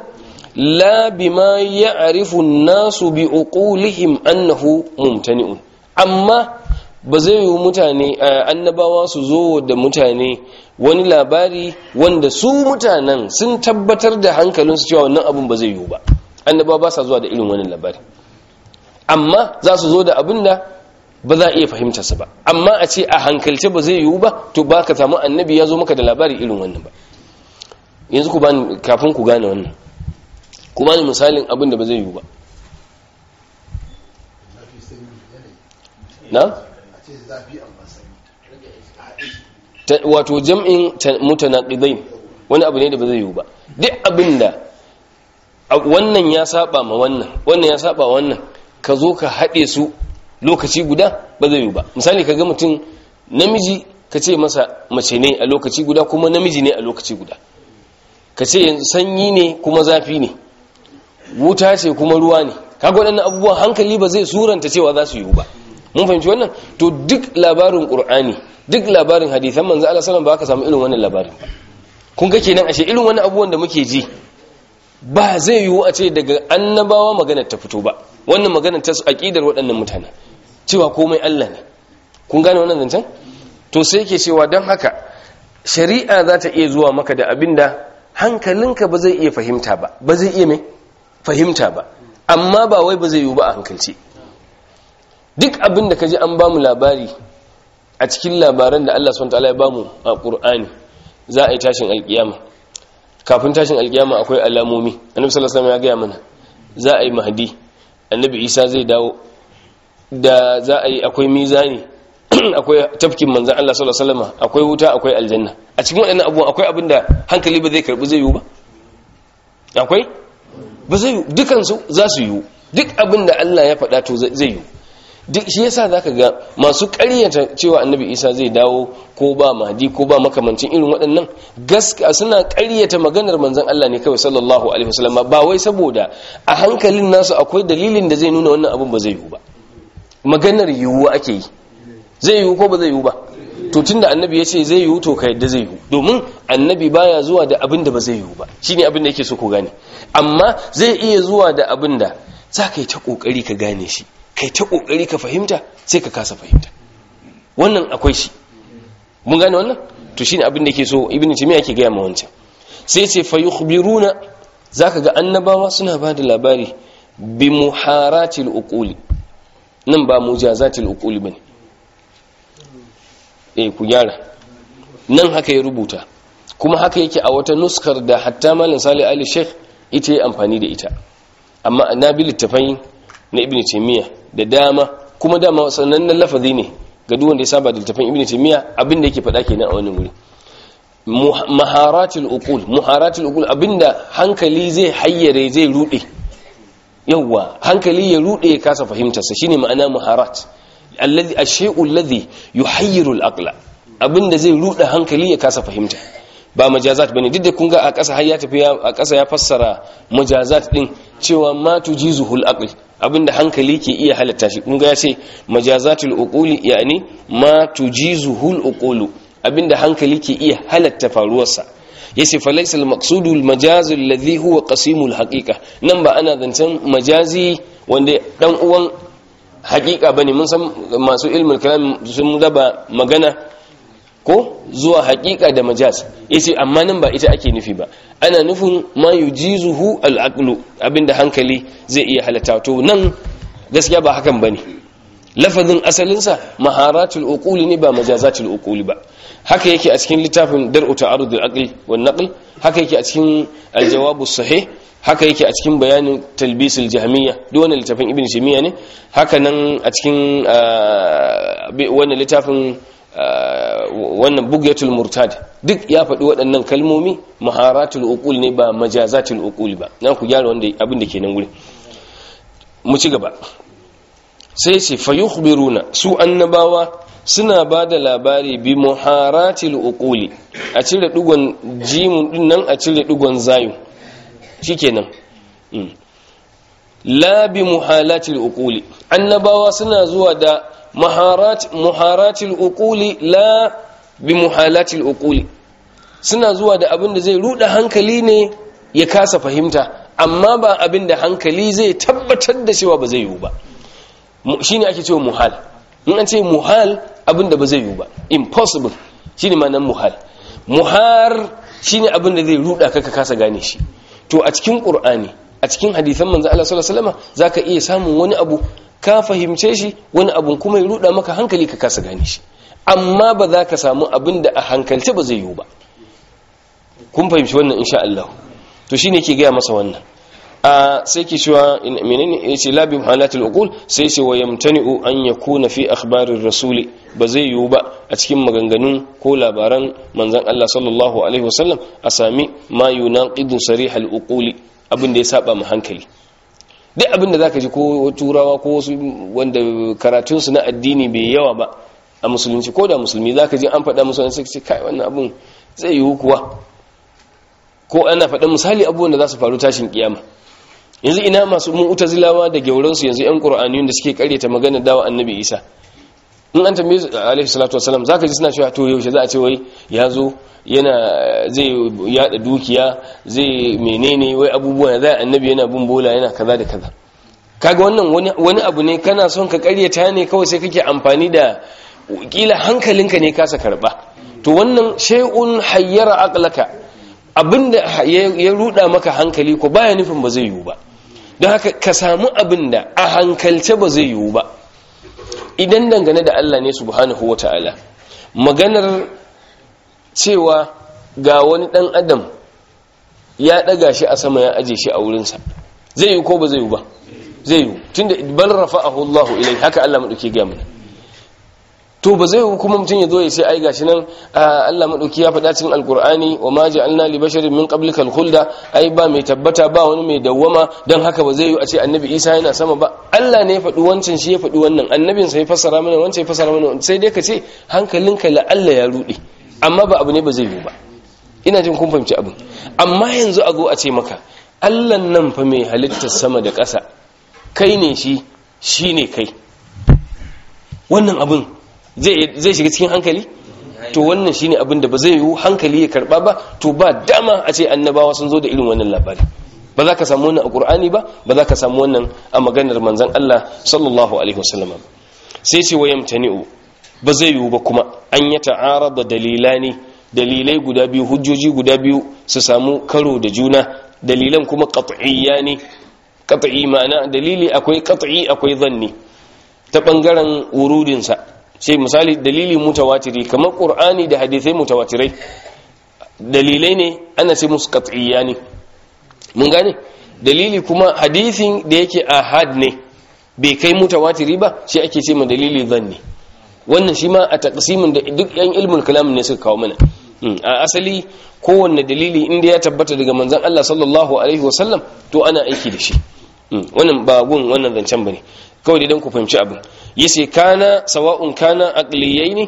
la bima ya'rifu an-nasu bi uqulihim annahu mumtani'un amma ba zai yi mutane annabawa su zo da mutane wani labari wanda su mutanen sun tabbatar da hankalinsu cewa wannan abin ba zai yiwu ba annabawa ba sa zuwa da irin wani labari amma za su zo da abin da ba za a iya fahimtarsa ba amma a ce a hankalce ba zai yiwu ba to ba ka samu annabi ya zo maka da labari irin wannan ba yanzu ku bani kafin ku gane wannan ku bani misalin abin da ba zai yiwu ba na? wato jam'in mutanaqidain wani abu ne da ba zai yiwu ba duk abinda wannan ya saba ma wannan wannan ya saba wannan ka zo ka haɗe su lokaci guda ba zai yiwu ba misali ka ga mutum namiji ka ce masa mace ne a lokaci guda kuma namiji ne a lokaci guda ka ce yanzu sanyi ne kuma zafi ne wuta ce kuma ruwa ne kaga waɗannan abubuwan hankali ba zai suranta cewa za su yiwu ba mun fahimci wannan to duk labarin qur'ani duk labarin hadisan manzo Allah sallallahu ba ka samu irin wannan labarin ba kun ga kenan ashe irin wannan abubuwan da muke ji ba zai yiwu a ce daga annabawa magana ta fito ba wannan magana ta aqidar waɗannan mutane cewa komai Allah ne kun gane wannan zancen to sai yake cewa dan haka shari'a za ta iya zuwa maka da abinda hankalinka ba zai iya fahimta ba ba zai iya mai fahimta ba amma ba wai ba zai yiwu ba a hankalce duk abin da ka ji an ba mu labari a cikin labaran da Allah SWT ya ba mu a ƙur'ani za a yi tashin alƙiyama kafin tashin alƙiyama akwai alamomi annabi sallallahu alaihi ya gaya mana za a yi mahdi annabi isa zai dawo da za a yi akwai mizani akwai tafkin manzan Allah sallallahu alaihi wasallam akwai wuta akwai aljanna a cikin waɗannan abubuwan akwai abin da hankali ba zai karbi zai yiwu ba akwai ba zai yiwu dukansu za su yiwu duk abin da Allah ya faɗa to zai yiwu duk shi yasa zaka ga masu ƙaryata cewa annabi isa zai dawo ko ba mahdi ko ba makamancin irin waɗannan gaskiya suna ƙaryata maganar manzon Allah ne kawai sallallahu alaihi wasallam ba wai saboda a hankalin nasu akwai dalilin da zai nuna wannan abun ba zai yiwu ba maganar yiwuwa ake yi zai yiwu ko ba zai yiwu ba to tunda annabi ya ce zai yiwu to ka yadda zai yiwu domin annabi baya zuwa da abin da ba zai yiwu ba shine abin da yake so ku gane amma zai iya zuwa da abin da za ka yi ta kokari ka gane shi kai ta kokari ka fahimta sai ka kasa fahimta wannan akwai shi mun gane wannan to shine abin da yake so ibn timiya yake gaya ma wancan sai ce fa yukhbiruna zaka ga annabawa suna ba da labari bi muharatil uquli nan ba mujazatil uquli bane eh ku gyara nan haka ya rubuta kuma haka yake a wata nuskar da hatta malam salih ali sheikh ita yi amfani da ita amma na bi littafai na ibn taymiya da dama kuma dama sanannen lafazi ne ga duk wanda ya saba da littafin ibn taymiya abin da yake faɗa kenan a wannan wuri maharatul uqul maharatul uqul abinda hankali zai hayyare zai rude yawa hankali ya rude ya kasa fahimtarsa shine ma'ana maharat alladhi ash-shay'u alladhi yuhayyiru al-aqla abinda zai rude hankali ya kasa fahimta ba majazat bane duk da kun ga a ƙasa har ya tafi a ƙasa ya fassara majazat din cewa ma tujizuhul aql abinda hankali ke iya halatta shi kun ga ya ce majazatul uquli yani ma tujizuhul uqulu abinda hankali ke iya halatta faruwarsa yace fa laysa al maqsudu al majaz alladhi huwa qasimul haqiqa nan ba ana zancen majazi wanda dan uwan haqiqa bane mun san masu ilmul kalam sun raba magana ko zuwa haƙiƙa da majaz yace amma nan ba ita ake nufi ba ana nufin ma yujizuhu al-aqlu abinda hankali zai iya halatta to nan gaskiya ba hakan bane lafazin asalinsa maharatul uquli ne ba majazatul uquli ba haka yake a cikin littafin dar'u ta'arud al-aql wan naql haka yake a cikin al-jawab as-sahih haka yake a cikin bayanin talbis al-jahmiyya duk wannan littafin ibn shimiya ne haka nan a cikin wannan littafin wannan bugyatul murtad duk ya faɗi waɗannan kalmomi maharatul uqul ne ba majazatul uqul ba na ku gyara wanda abin da ke nan guri mu ci gaba sai ce fayukhbiruna su annabawa suna ba da labari bi muharatil uquli a cire dugon jimun din nan a cire dugon zayu shikenan la bi muhalatil uquli annabawa suna zuwa da muharat muharatil uquli la bi muhalatil uquli suna zuwa da abin da zai ruda hankali ne ya kasa fahimta amma ba abin da hankali zai tabbatar da cewa ba zai yiwu ba shine ake cewa muhal in an ce muhal abin da ba zai yiwu ba impossible shine ma nan muhal muhar shine abin da zai ruda ka ka kasa gane shi to a cikin qur'ani a cikin hadisan manzo Allah sallallahu alaihi wasallam zaka iya samun wani abu ka fahimce shi wani abu kuma ya ruda maka hankali ka kasa gane shi amma ba za ka samu abin da a hankalce ba zai yiwu ba kun fahimci wannan insha Allah to shine ke gaya masa wannan a sai ke cewa menene yace la bi halatul uqul sai ce wa yamtani'u an yakuna fi akhbarir rasuli ba zai yiwu ba a cikin maganganun ko labaran manzon Allah sallallahu alaihi wasallam a sami ma yunaqidu sarihal uquli abin da ya saba mu hankali duk abin da zaka ji ko turawa ko wasu wanda karatun su na addini bai yawa ba a musulunci ko da musulmi zaka ji an faɗa musu sai ce kai wannan abin zai yiwu kuwa ko ana faɗin misali abubuwan da za su faru tashin kiyama yanzu ina masu mu'tazilawa da gauransu yanzu yan qur'aniyun da suke karyata magana dawa annabi isa in an tambaye su alaihi salatu wasalam zaka ji suna cewa to yaushe za a ce wai ya zo yana zai yada dukiya zai menene wai abubuwa zai annabi yana bin bola yana kaza da kaza kaga wannan wani abu ne kana son ka karyata ne kawai sai kake amfani da kila hankalinka ne kasa karba to wannan shay'un hayyara aqlaka abinda ya ruda maka hankali ko baya nufin ba zai yiwu ba don haka ka samu abinda a hankalce ba zai yiwu ba idan dangane da Allah ne subhanahu wata'ala maganar cewa ga wani dan adam ya daga shi a sama ya aje shi a wurinsa zai yiwu ko ba zai yiwu ba zai yiwu tunda bal rafa'ahu Allah ilai haka Allah madauke ga mana to ba zai kuma mutum ya zo ya sai ai gashi nan Allah madauki ya faɗa cikin alkur'ani wa ma ja'alna li basharin min qablika al-khulda ai ba mai tabbata ba wani mai dawwama dan haka ba zai yi a ce annabi Isa yana sama ba Allah ne ya faɗi wancan shi ya faɗi wannan annabin sa ya fassara mana wancan ya fassara mana sai dai ka ce hankalinka la Allah ya rude amma ba abu ne ba zai yi ba ina jin kun fahimci abin amma yanzu a zo a ce maka Allah nan fa mai halittar sama da ƙasa kai ne shi shine kai wannan abin zai shiga cikin hankali to wannan shine abin da ba zai yiwu hankali ya karba ba to ba dama a ce annabawa sun zo da irin wannan labari ba za ka samu wannan a qur'ani ba ba za ka samu wannan a maganar manzon Allah sallallahu alaihi wasallam sai ce wa yamtani'u ba zai yiwu ba kuma an ya ta'arada dalilani dalilai guda biyu hujjoji guda biyu su samu karo da juna dalilan kuma qat'iyyani qat'i ma'ana dalili akwai qat'i akwai zanni ta bangaren wurudinsa sai misali dalili mutawatiri kamar qur'ani da hadisai mutawatirai dalilai ne ana sai musu qat'iyya ne mun gane dalili kuma hadisin da yake ahad ne bai kai mutawatiri ba shi ake ce ma dalili zanni wannan shi ma a taqsimin da duk yan ilmul kalam ne suka kawo mana a asali kowanne dalili inda ya tabbata daga manzon Allah sallallahu alaihi wasallam to ana aiki da shi wannan ba gun wannan zancen bane kawai dai don ku fahimci abin yace kana sawa'un kana aqliyaini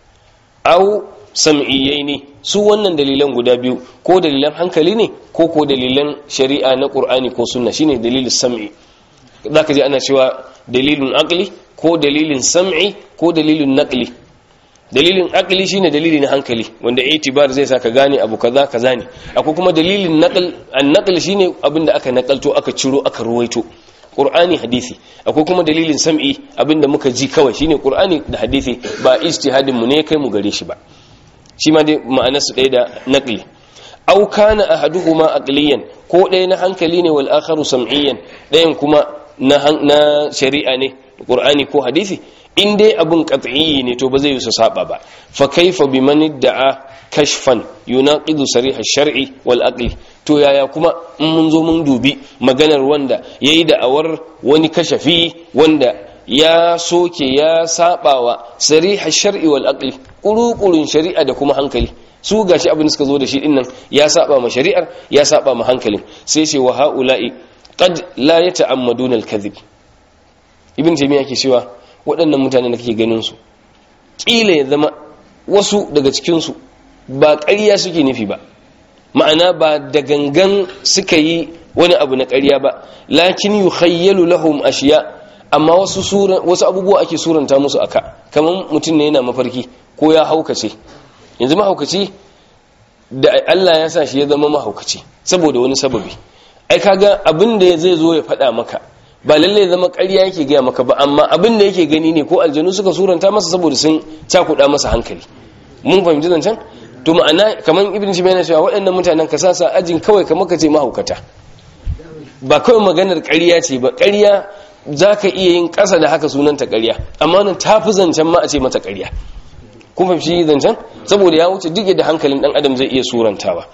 aw sam'iyaini su wannan dalilan guda biyu ko dalilan hankali ne ko ko dalilan shari'a na qur'ani ko sunna shine dalilin sam'i zaka ji ana cewa dalilun aqli ko dalilin sam'i ko dalilin naqli dalilin aqli shine dalili na hankali wanda itibar zai saka gane abu kaza kaza ne akwai kuma dalilin naql an-naql shine abinda aka nakalto aka ciro aka ruwaito qur'ani hadisi akwai kuma dalilin sam'i abinda muka ji kawai shine qur'ani da hadisi ba ijtihadin mu ne kai mu gare shi ba shi ma dai ma'anar su ɗaya da naqli aw kana ahaduhuma aqliyan ko ɗaya na hankali ne wal akharu sam'iyan ɗayan kuma na na shari'a ne qur'ani ko hadisi in dai abun qat'i ne to ba zai yusa saba ba fa kaifa biman da'a kashfan yunaqidu sarih ash-shar'i wal aqli to yaya kuma in mun zo mun dubi maganar wanda yayi da'awar wani kashafi wanda ya soke ya sabawa sarih ash-shar'i wal aqli kurukurun shari'a da kuma hankali su gashi abin suka zo da shi dinnan ya saba ma shari'ar ya saba ma hankalin sai ce wa haula'i qad la yata'ammaduna al-kadhib ibn taymiya yake cewa waɗannan mutane da kake ganin su kila ya zama wasu daga cikin su ba ƙarya suke nufi ba ma'ana ba da gangan suka yi wani abu na ƙarya ba lakin yukhayyalu lahum ashiya amma wasu sura wasu abubuwa ake suranta musu aka kamar mutum ne yana mafarki ko ya haukace yanzu mahaukaci da Allah ya sa shi ya zama mahaukaci saboda wani sababi ai kaga abin da zai zo ya faɗa maka ba lalle zama ƙarya yake gaya maka ba amma abin da yake gani ne ko aljanu suka suranta masa saboda sun cakuɗa masa hankali mun fahimci zancen to ma'ana kamar ibn shi yana cewa waɗannan mutanen ka sasa ajin kawai kamar ka ce mahaukata ba kawai maganar ƙarya ce ba ƙarya za ka iya yin ƙasa da haka sunanta ƙarya amma nan ta fi zancen ma a ce mata ƙarya kun fahimci zancen saboda ya wuce duk da hankalin ɗan adam zai iya surantawa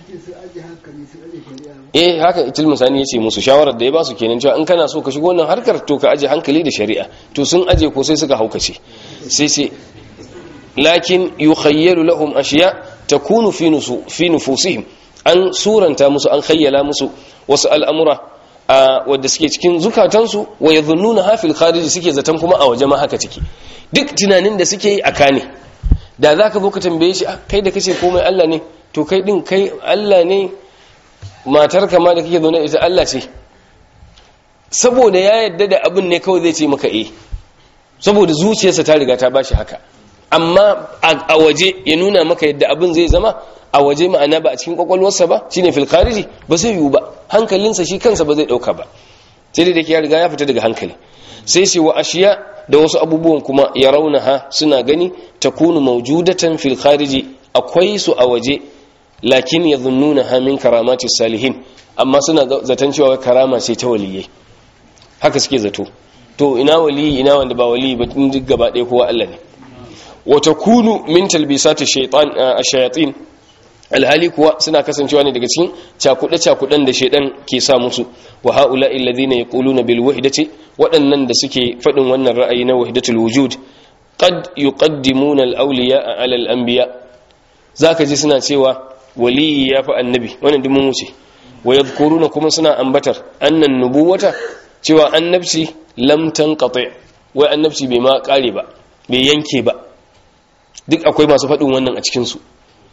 eh haka itil musani ya ce musu shawarar da ya ba su kenan cewa in kana so ka shigo wannan harkar to ka aje hankali da shari'a to sun aje ko sai suka haukace sai sai lakin yukhayyalu lahum ashiya takunu fi nusu fi nufusihim an suranta musu an khayyala musu wasu al'amura wadda suke cikin zukatansu wa yadhunnuna hafil kharij suke zaton kuma a waje ma haka ciki duk tunanin da suke yi aka ne da zaka zo ka tambaye shi kai da kace komai Allah ne to kai din kai Allah ne matar kama da kake zaune ita Allah ce saboda ya yadda da abin ne kawai zai ce maka eh saboda zuciyarsa ta riga ta bashi haka amma a waje ya nuna maka yadda abin zai zama a waje ma'ana ba a cikin kwakwalwarsa ba shine fil khariji ba zai yiwu ba hankalinsa shi kansa ba zai dauka ba sai da ya riga ya fita daga hankali sai sai wa ashiya da wasu abubuwan kuma ya raunaha suna gani takunu mawjudatan fil khariji akwai su a waje lakin yadhunnunaha min karamati salihin amma suna zaton cewa karama ce ta waliyai haka suke zato to ina waliyi ina wanda ba waliyi ba tun duk gaba ɗaya kowa Allah ne wa takunu min talbisati shaytan ash-shayatin alhali kuwa suna kasancewa ne daga cikin cakuɗe-cakuɗen da shaidan ke sa musu wa ha'ula alladhina yaquluna bil wahdati waɗannan da suke faɗin wannan ra'ayi na wahdatul wujud qad yuqaddimuna al awliya ala al anbiya zaka ji suna cewa waliyi ya fi annabi wannan duk mun wuce wa yadhkuruna kuma suna ambatar annan nubuwata cewa annabci lam tanqati wai annabci bai ma kare ba bai yanke ba duk akwai masu faɗin wannan a cikin su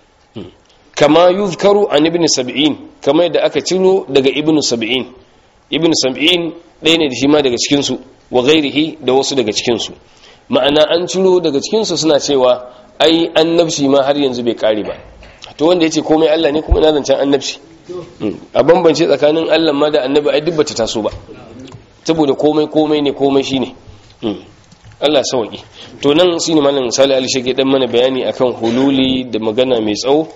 kama yuzkaru an ibn sab'in kama yadda aka ciro daga ibn sab'in ibn sab'in ɗaya ne da shi ma daga cikin su wa ghairihi da wasu daga cikin su ma'ana an ciro daga cikin su suna cewa ai annabci ma har yanzu bai kare ba to wanda yace komai Allah ne kuma ina zancen annabci a bambance tsakanin Allah ma da annabi ai duk bata taso ba saboda komai komai ne komai shine Allah sauki to nan shine malam Salih Ali shege dan mana bayani akan hululi da magana mai tsawo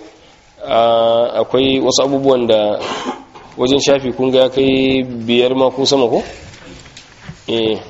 akwai wasu abubuwan da wajen shafi kun ga kai biyar ma ko sama ko eh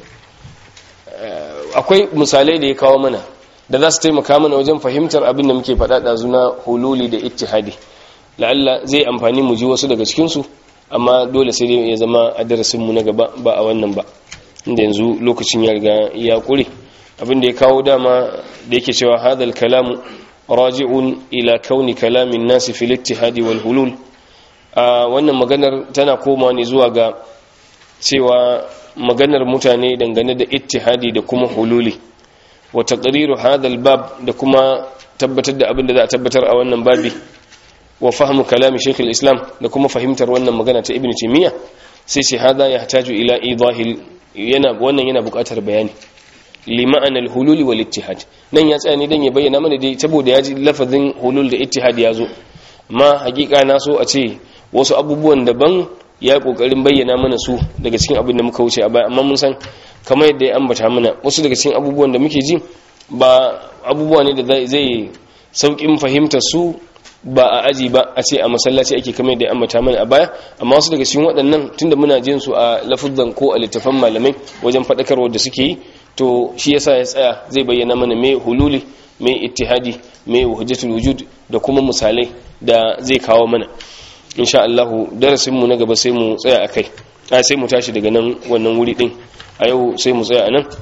akwai misalai da ya kawo mana da za su taimaka mana wajen fahimtar abin da muke faɗa ɗazu na hululi da ittihadi la'alla zai amfani mu ji wasu daga cikinsu amma dole sai dai ya zama a darasinmu na gaba ba a wannan ba inda yanzu lokacin ya riga ya ƙure abin da ya kawo dama da yake cewa hadal kalamu raji'un ila kauni kalamin nasi fil ittihadi wal hulul a wannan maganar tana koma ne zuwa ga cewa maganar mutane dangane da ittihadi da kuma hululi wa taqriru hadha bab da kuma tabbatar da abin da za a tabbatar a wannan babi wa fahmu kalami shaykh islam da kuma fahimtar wannan magana ta ibnu taymiya sai sai hada yahtaju ila idahil yana wannan yana buƙatar bayani li ma'anal hululi wal ittihad nan ya tsaya ne dan ya bayyana mana dai saboda ya ji lafazin hulul da ittihad ya zo amma hakika na so a ce wasu abubuwan daban ya kokarin bayyana mana su daga cikin abin da muka wuce a baya amma mun san kamar yadda ya ambata mana wasu daga cikin abubuwan da muke ji ba abubuwa ne da zai saukin fahimtar su ba a aji ba a ce a masallaci ake kamar yadda ya ambata mana a baya amma wasu daga cikin waɗannan tunda muna jin su a lafuzan ko a littafan malamai wajen faɗakarwa da suke yi to shi yasa ya tsaya zai bayyana mana me hululi me ittihadi me hujjatul wujud da kuma misalai da zai kawo mana insha Allah darasin mu na gaba sai mu tsaya akai a sai mu tashi daga nan wannan wuri din a yau sai mu tsaya anan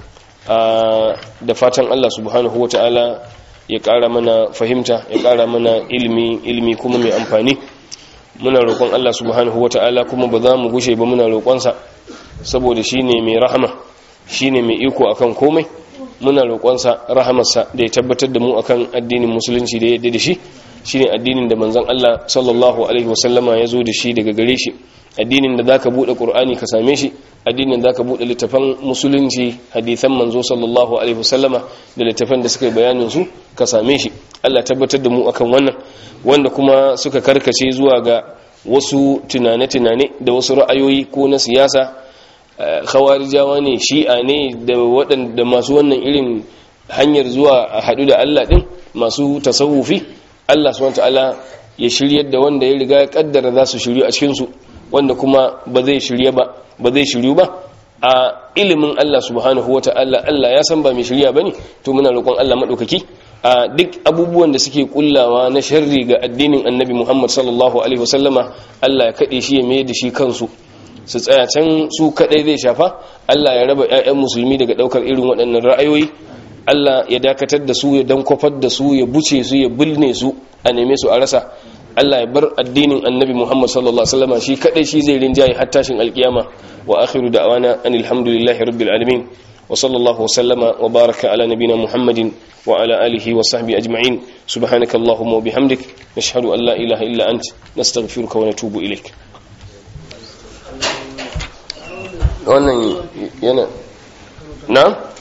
da fatan Allah subhanahu wataala ya ƙara mana fahimta ya ƙara mana ilimi ilimi kuma mai amfani muna roƙon Allah subhanahu wataala kuma ba za mu gushe ba muna roƙonsa saboda shine mai rahama shine mai iko akan komai muna roƙonsa rahamarsa da ya tabbatar da mu akan addinin musulunci da ya yadda da shi shine addinin da manzon Allah sallallahu alaihi wasallama ya zo da shi daga gare shi addinin da zaka bude qur'ani ka same shi addinin da zaka bude littafan musulunci hadisan manzo sallallahu alaihi wasallama da littafan da suka yi bayanin su ka same shi Allah tabbatar da mu akan wannan wanda kuma suka karkace zuwa ga wasu tunane-tunane da wasu ra'ayoyi ko na siyasa khawarijawa ne shi'a ne da waɗanda masu wannan irin hanyar zuwa a haɗu da Allah ɗin masu tasawufi Allah subhanahu ta'ala ya shiryar da wanda ya riga ya kaddara za su shiryu a cikinsu wanda kuma ba zai shirya ba ba zai shiryu ba a ilimin Allah subhanahu wa ta'ala Allah ya san ba mai shirya bane to muna roƙon Allah madaukaki a duk abubuwan da suke kullawa na sharri ga addinin Annabi Muhammad sallallahu alaihi wasallama Allah ya kade shi ya mai da shi kansu su tsaya can su kadai zai shafa Allah ya raba ƴaƴan musulmi daga daukar irin waɗannan ra'ayoyi Allah ya dakatar da su ya dankwafar da su ya buce su ya bulne su a neme su a rasa Allah ya bar addinin annabi Muhammad sallallahu alaihi wasallam shi kadai shi zai rinjaye har tashin alkiyama wa akhiru da'wana anil hamdulillahi rabbil alamin wa sallallahu wasallama wa baraka ala nabina Muhammadin wa ala alihi wa sahbihi ajma'in subhanakallahumma wa bihamdik nashhadu an la ilaha illa ant nastaghfiruka wa natubu ilaik wannan yana na